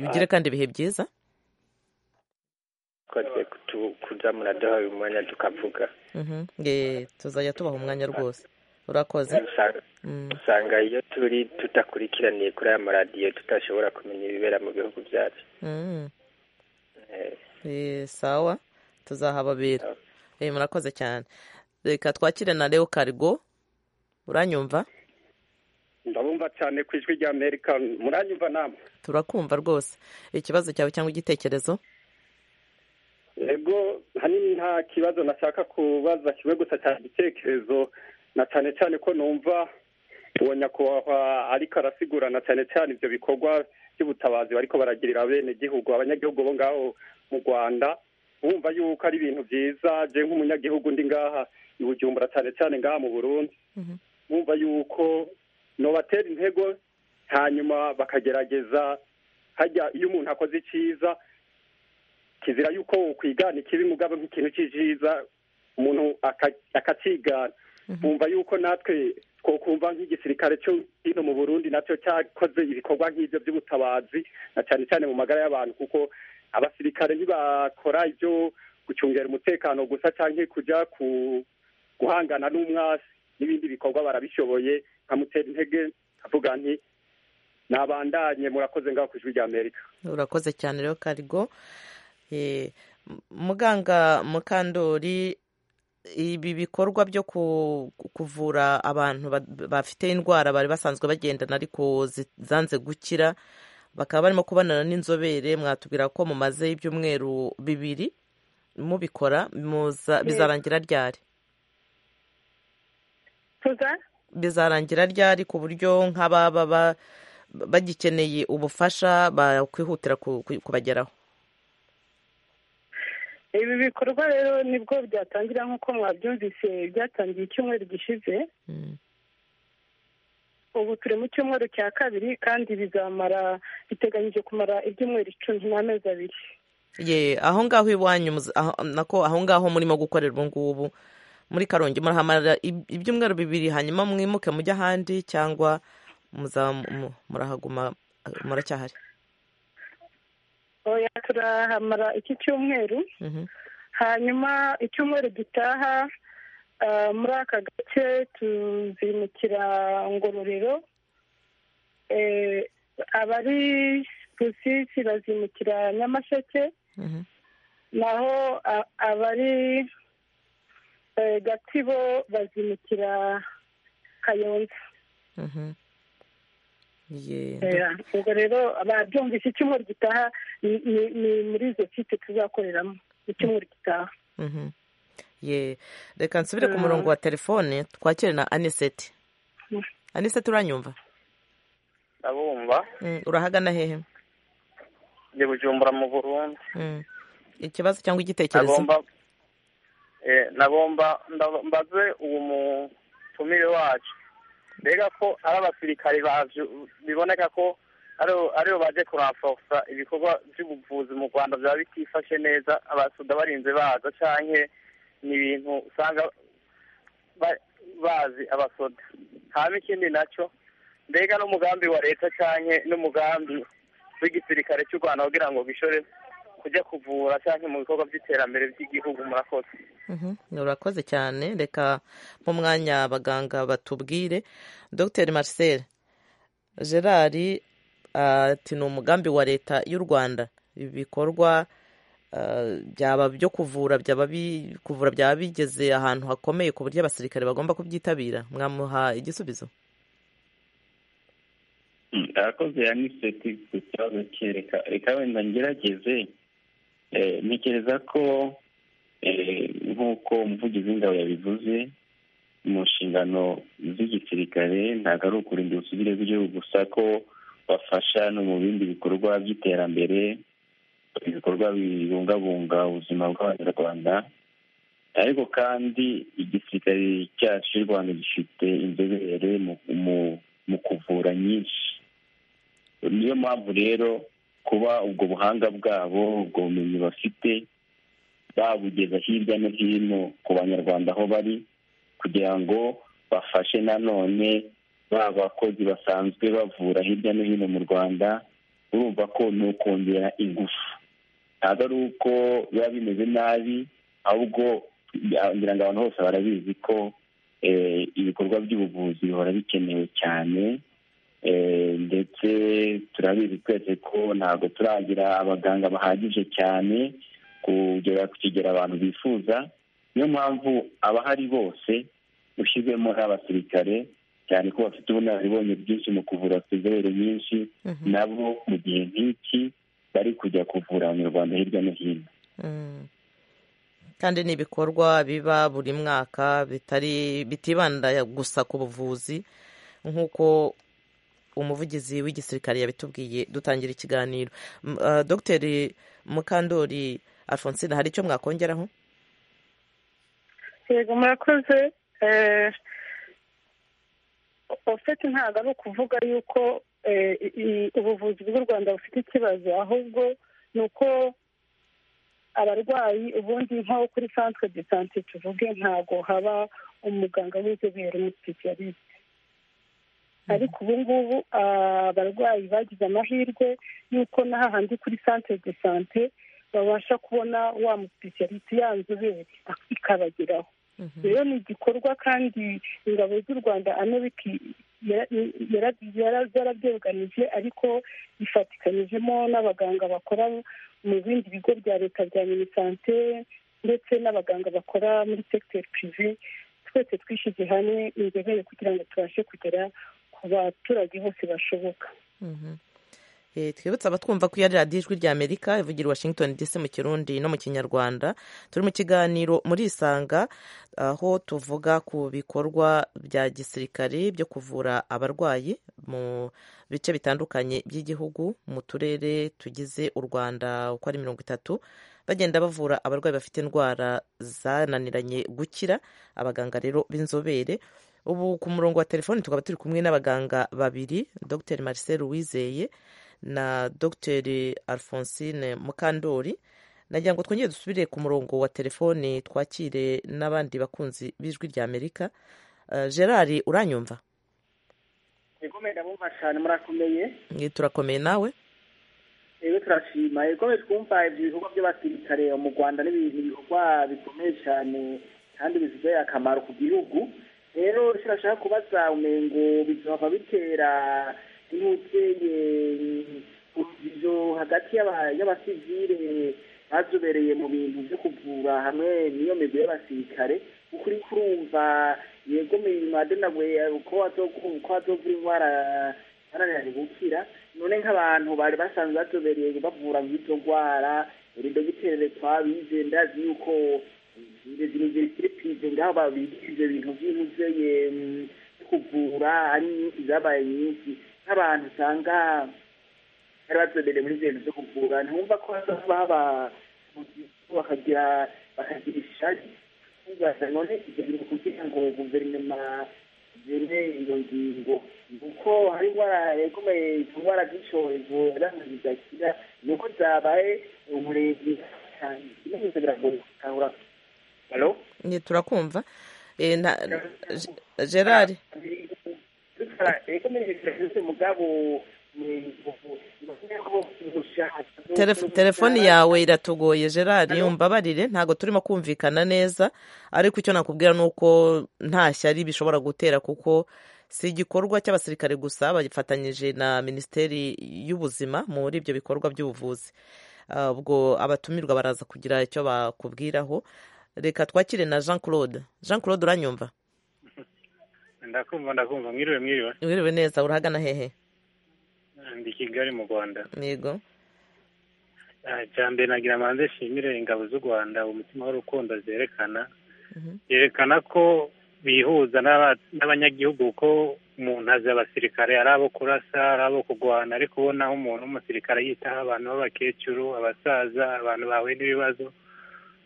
ugire kandi ibihe byiza kuzamura duha uyu mwanya tukavuga tuzajya tubaha umwanya rwose urakoze usanga iyo turi tudakurikiraniye kuri aya maradiyo tudashobora kumenya ibibera mu bihugu byacu sawa tuzahababera murakoze cyane reka twakire na leo karigo uranyumva ndabumva cyane ku ijwi rya amerika muranyumva namwe turakumva rwose ikibazo cyawe cyangwa igitekerezo yego hanini nta kibazo nashaka kubaza kimwe gusa cyane igitekerezo na cyane cyane ko numva uwo nyakubahwa ariko arasigurana cyane cyane ibyo bikorwa by'ubutabazi bariko baragirira bene gihugu abanyagihugu bo ngaho mu rwanda bumva yuko ari ibintu byiza je nk'umunyagihugu ndi ngaha i bujumbura cyane cyane ngaha mu burundi bumva yuko nobatera intego hanyuma bakagerageza hajya iyo umuntu akoze icyiza kizira yuko ukwigana ikibi mugabo nk'ikintu cy'icyiza umuntu akakigana bumva yuko natwe twokumva nk'igisirikare cyo hino mu burundi nacyo cyakoze ibikorwa nk'ibyo by'ubutabazi na cyane cyane mu magara y'abantu kuko abasirikare ntibakora ibyo gucungera umutekano gusa cyangwa kujya guhangana n'umwasi n'ibindi bikorwa barabishoboye nkamutera intege nkavuga nti nabandanye murakoze ngaho ku ijwi rya amerika urakoze cyane rero karigo muganga mukandori ibi bikorwa byo kuvura abantu bafite indwara bari basanzwe bagendana ariko zanze gukira bakaba barimo kubonana n'inzobere mwatubwira ko mumazeho ibyumweru bibiri mubikora bizarangira ryari bizarangira ryari ku buryo nk'ababa bagikeneye ubufasha bakwihutira kubageraho ibi bikorwa rero nibwo byatangira nk'uko mwabyumvise byatangiye icyumweru gishize ubu turi mu cyumweru cya kabiri kandi bizamara biteganyije kumara ibyumweru icumi n'amezi abiri ye aho ngaho iwanyu nako aho ngaho murimo gukorera ubu ngubu muri karongi murahamara ibyumweru bibiri hanyuma mwimuke mujye ahandi cyangwa murahaguma muracyahari oya turahamara iki cyumweru hanyuma icyumweru gitaha muri aka gace tuzimukira ngororero abari rusisi bazimukira nyamasheke naho abari gatsibo bazimukira kayonza ubwo rero babyumvise icyumweru gitaha ni muri izo kipe tuzakoreramo icyumweru gitaha reka nsubire ku murongo wa telefone twakire na aniseti aniseti uranyumva ndabumva urahagana hehe ndi bujumbura mu burundi ikibazo cyangwa igitekerezo nagomba mbaze uwo mutumire wacu mbega ko ari abasirikare biboneka ko aribo baje kuranfosa ibikorwa by'ubuvuzi mu rwanda byaba bitifashe neza abasuda barinze baza cyangwa ni ibintu usanga bazi abasoda haba ikindi nacyo mbega n'umugambi wa leta cyangwa n'umugambi w'igisirikare cy'u rwanda kugira ngo bishore kujya kuvura cyangwa mu bikorwa by'iterambere by'igihugu murakoze urakoze cyane reka mu mwanya abaganga batubwire dr marcel gerard ati ni umugambi wa leta y'u rwanda ibi bikorwa byaba byo kuvura byaba kuvura byaba bigeze ahantu hakomeye ku buryo abasirikare bagomba kubyitabira mwamuha igisubizo arakoze ya niseti ku kibazo kereka reka wenda ngerageze ntekereza ko nk'uko umuvugizi w'ingabo yabivuze mu nshingano z'igisirikare ntabwo ari ukurinda ubusugire bw'igihugu gusa ko bafasha no mu bindi bikorwa by'iterambere ibikorwa bibungabunga ubuzima bw'abanyarwanda ariko kandi igisirikare cyacu cy'u rwanda gifite inzobere mu kuvura nyinshi niyo mpamvu rero kuba ubwo buhanga bwabo ubwo bumenyi bafite babugeza hirya no hino ku banyarwanda aho bari kugira ngo bafashe nanone ba bakozi basanzwe bavura hirya no hino mu rwanda urumva ko ni ukongera ingufu ntabwo ari uko biba bimeze nabi ahubwo ngira ngo abantu bose barabizi ko ibikorwa by'ubuvuzi bihora bikenewe cyane ndetse turabizi twese ko ntabwo turagira abaganga bahagije cyane kugera ku kigero abantu bifuza niyo mpamvu abahari bose ushyizemo n'abasirikare cyane ko bafite ubunararibonye bwinshi mu kuvura bafite inzobere nyinshi nabo mu gihe nk'iki bari kujya kuvura abanyarwanda hirya no hino kandi ni ibikorwa biba buri mwaka bitari bitibanda gusa ku buvuzi nk'uko umuvugizi w'igisirikare yabitubwiye dutangira ikiganiro dogiteri mukandori alphonsine hari icyo mwakongeraho yego murakoze ofeti ntabwo ari ukuvuga yuko ubuvuzi bw'u rwanda bufite ikibazo ahubwo ni uko abarwayi ubundi nko kuri santire de sante tuvuge ntabwo haba umuganga w'inzobere umusipesiyalisite ariko ubu ngubu abarwayi bagize amahirwe y'uko n'ahandi kuri santire de sante babasha kubona wa musipesiyalisite ya nzobere ikabageraho rero ni igikorwa kandi ingabo z'u rwanda amerika yarabyeganije ariko ifatikanyijemo n'abaganga bakora mu bindi bigo bya leta bya minisante ndetse n'abaganga bakora muri segiteri pirive twese twishyize hamwe inzobere kugira ngo tubashe kugera ku baturage bose bashoboka twibutse abatwumva ko iya radiyo ijwi ry'amerika ivugira washington dc mu kirundi no mu kinyarwanda turi mu kiganiro muri isanga aho tuvuga ku bikorwa bya gisirikare byo kuvura abarwayi mu bice bitandukanye by'igihugu mu turere tugize u rwanda uko ari mirongo itatu bagenda bavura abarwayi bafite indwara zananiranye gukira abaganga rero b'inzobere ubu ku murongo wa telefoni tukaba turi kumwe n'abaganga babiri dr marcel wizeye na dogiteri alphonsine mukandori nagira ngo twongere dusubire ku murongo wa telefoni twakire n'abandi bakunzi b'ijwi rya amerika gerard uranyumva ikomeye ndabumva cyane murakomeye turakomeye nawe rero turashima ikomeye twumva ibyo bikorwa by'abasirikare mu rwanda ni ibikorwa bikomeye cyane kandi bifitiye akamaro ku gihugu rero turashaka kubaza umengo bizaba bitera inuteye urujijo hagati y'abasivire bazobereye mu bintu byo kuvura hamwe n'iyo migwi y'abasirikare ukuri kurumva yego mirimo adenawe uko wazovura indwara zananiranye gukira none nk'abantu bari basanzwe bazobereye bavura nk'izo ndwara dogiteri twabize ndazi yuko zino zirikiripize ngaho babigize ibyo bintu by'imuzeye kuvura ari nyinshi zabaye nyinshi nk'abantu usanga bari bazobereye muri ibyo bintu byo kuvura ntiwumva ko baba bakagira bakagira ishari tubaza none ibyo bintu kugira ngo guverinoma zene iyo ngingo kuko hari indwara ikomeye indwara z'icyorezo yarangiza zidakira ni uko zabaye umurenge cyane ibyo byose biragoye gukangura turakumva gerard telefoni yawe iratugoye gerard umbabarire ntabwo turimo kumvikana neza ariko icyo nakubwira ni uko nta shyari bishobora gutera kuko si igikorwa cy'abasirikare gusa bagifatanyije na minisiteri y'ubuzima muri ibyo bikorwa by'ubuvuzi ubwo abatumirwa baraza kugira icyo bakubwiraho reka twakire na jean claude jean claude uranyumva ndakumva ndakumva mwiriwe mwiriwe mwiriwe neza urahagana hehe ndi kigali mu rwanda yego mbere nagira manze nshimire ingabo z'u rwanda umutima w'urukundo zerekana yerekana ko bihuza n'abanyagihugu ko umuntu azi abasirikare ari abo kurasa ari abo kurwana ariko ubonaho umuntu w'umusirikare yitaho abantu b'abakecuru abasaza abantu bahuye n'ibibazo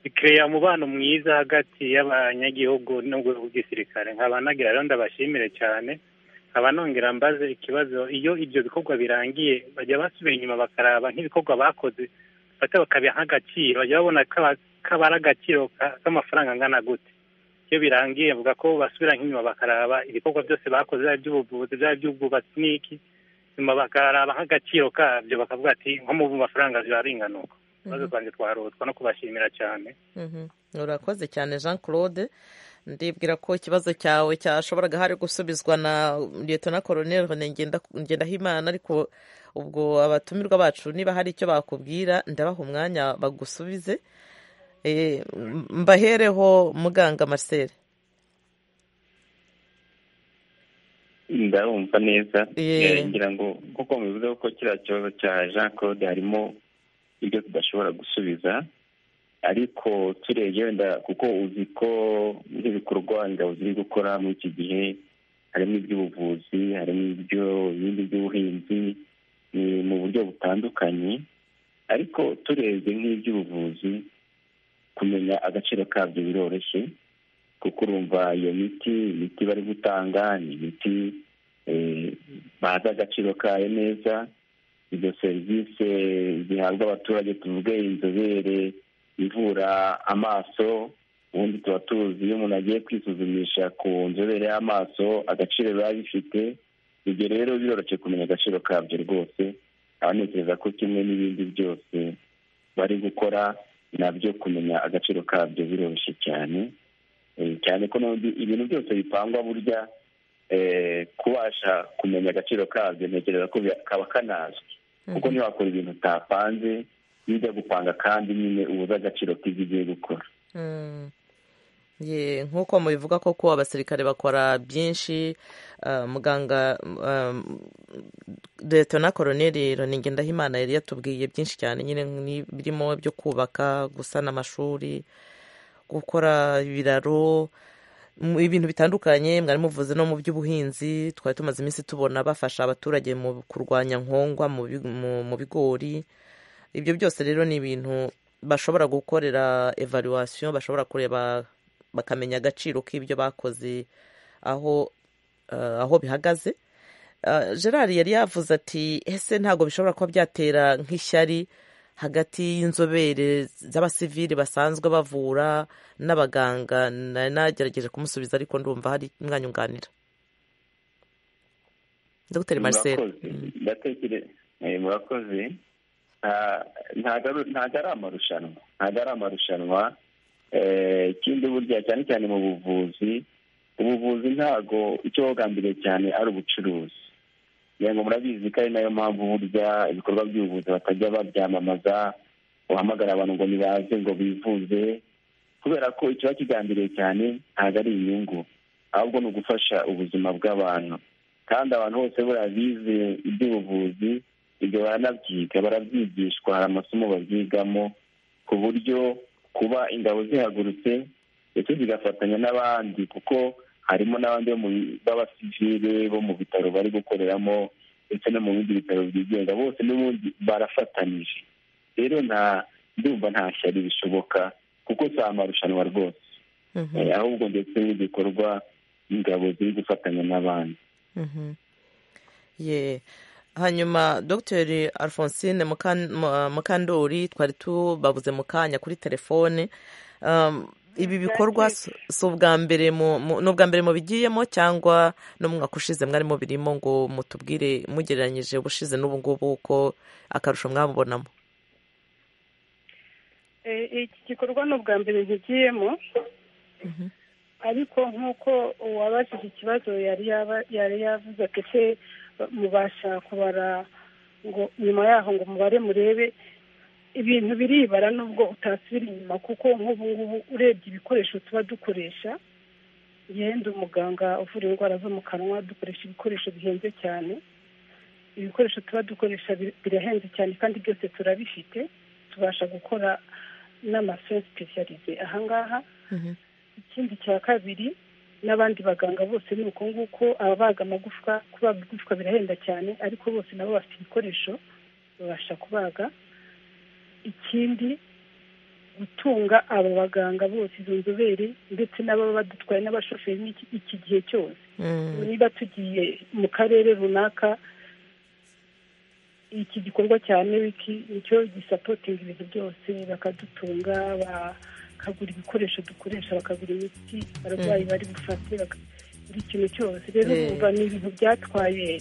bikeya umubano mwiza hagati y'abanyagihugu n'urwego rw'igisirikare nkaba nagira rero ndabashimire cyane nkaba nongera mbaze ikibazo iyo ibyo bikorwa birangiye bajya basubira inyuma bakaraba nk'ibikorwa bakoze bafata bakabiha nk'agaciro bajya babona ko ari agaciro k'amafaranga angana gute iyo birangiye bavuga ko basubira nk'inyuma bakaraba ibikorwa byose bakoze byaba iby'ubuvuzi byaba iby'ubwubatsi n'iki nyuma bakaraba nk'agaciro kabyo bakavuga ati nko mu mafaranga ziraringanuka ikibazo twanjye twarutwa no kubashimira cyane urakoze cyane jean claude ndibwira ko ikibazo cyawe cyashoboraga hari gusubizwa na liyetona koroneri ngendahimana ariko ubwo abatumirwa bacu niba hari icyo bakubwira ndabaha umwanya bagusubize mbahereho muganga marcel ndarumva neza ngira ngo nk'uko mubivuze ko kiriya kibazo cya jean claude harimo ibyo tudashobora gusubiza ariko turebye wenda kuko uzi ko nk'ibikorwa ingabo ziri gukora muri iki gihe harimo iby'ubuvuzi harimo ibyo ibindi by'ubuhinzi ni mu buryo butandukanye ariko turebye nk'iby'ubuvuzi kumenya agaciro kabyo biroroshye kuko urumva iyo miti imiti bari gutanga ni imiti bazi agaciro kayo neza izo serivisi zihabwa abaturage tuvuge inzobere ivura amaso ubundi tuba tuzi iyo umuntu agiye kwisuzumisha ku nzobere y'amaso agaciro biba bifite ibyo rero biroroshye kumenya agaciro kabyo rwose aho ntekereza ko kimwe n'ibindi byose bari gukora nabyo kumenya agaciro kabyo biroroshye cyane cyane ko ibintu byose bipangwa burya kubasha kumenya agaciro kabyo ntekereza ko kaba kanazwi kuko ntiwakora ibintu utapanze iyo ujya gupanga kandi nyine ubuze agaciro k'ibyo ugiye gukora nk'uko mubivuga koko abasirikare bakora byinshi muganga leta na koroneri Ronenge Ndahimana yari yatubwiye byinshi cyane nyine birimo byo kubaka gusana amashuri gukora ibiraro ibintu bitandukanye mwari muvuze no mu by'ubuhinzi twari tumaze iminsi tubona bafasha abaturage mu kurwanya nkongwa mu bigori ibyo byose rero ni ibintu bashobora gukorera evaluwasiyo bashobora kureba bakamenya agaciro k'ibyo bakoze aho aho bihagaze gerard yari yavuze ati ese ntabwo bishobora kuba byatera nk'ishyari hagati y'inzobere z'abasivili basanzwe bavura n'abaganga nari nagerageje kumusubiza ariko ndumva hari mwanyunganira dogiteri marisere murakoze ntabwo ari amarushanwa ntabwo ari amarushanwa ikindi burya cyane cyane mu buvuzi ubuvuzi ntabwo icyo bogambiriye cyane ari ubucuruzi kugira ngo murabizi ko ari nayo mpamvu burya ibikorwa by'ubuvuzi batajya babyamamaza uhamagara abantu ngo nibaze ngo bivuze kubera ko ikiba kigambiriye cyane ntabwo ari inyungu ahubwo ni ugufasha ubuzima bw'abantu kandi abantu bose buriya bize iby'ubuvuzi ibyo baranabyiga barabyigishwa hari amasomo babyigamo ku buryo kuba ingabo zihagurutse ndetse zigafatanya n'abandi kuko harimo n'abandi b'abasivile bo mu bitaro bari gukoreramo ndetse no mu bindi bitaro byigenga bose n'ubundi barafatanyije rero nta ndumva nta shyari bishoboka kuko si amarushanwa rwose ahubwo ndetse n'igikorwa ingabo ziri gufatanya n'abandi hanyuma dogiteri alphonsine mukandori twari tubabuze mu kanya kuri telefone ibi bikorwa si ubwa mbere ni ubwa mbere mubigiyemo cyangwa n'umwaka ushize mwarimo birimo ngo mutubwire mugereranyije ubushize n'ubu ngubu uko akarusho mwabubonamo iki gikorwa ni ubwa mbere nkigiyemo ariko nk'uko uwabajije ikibazo yari yavuze ko ese mubasha kubara ngo nyuma yaho ngo mubare murebe ibintu biribara nubwo utasubira inyuma kuko nk'ubu ngubu urebye ibikoresho tuba dukoresha yenda umuganga uvura indwara zo mu kanwa dukoresha ibikoresho bihenze cyane ibikoresho tuba dukoresha birahenze cyane kandi byose turabifite tubasha gukora n'amasosi sipesiyalize ahangaha ikindi cya kabiri n'abandi baganga bose ni uko nguko ababaga amagufwa kubaga igufwa birahenda cyane ariko bose nabo bafite ibikoresho babasha kubaga ikindi gutunga aba baganga bose izo nzobere ndetse n'ababa badutwaye n'abashoferi iki gihe cyose niba tugiye mu karere runaka iki gikorwa cya newiki nicyo gisapotinga ibintu byose bakadutunga bakagura ibikoresho dukoresha bakagura imiti abarwayi bari bufate buri kintu cyose rero bumva ni ibintu byatwaye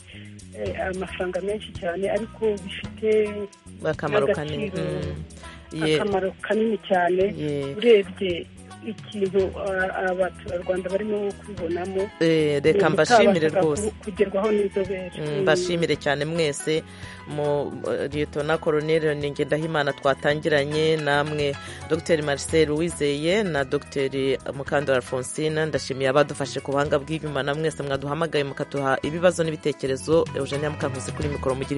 amafaranga menshi cyane ariko bifite akamaro kanini akamaro kanini cyane urebye ikintu abaturarwanda barimo kubibonamo reka mbashimire rwose kugerwaho n'inzobere mbashimire cyane mwese mu liyetona koroneri ngendanimana twatangiranye namwe dr marcel wizeye na dr mukandori alphonsine ndashimiye abadufashe ku buhanga bw'inyuma na mwese mwaduhamagaye mukaduha ibibazo n'ibitekerezo eugenia mukankuzi kuri mikoro mugire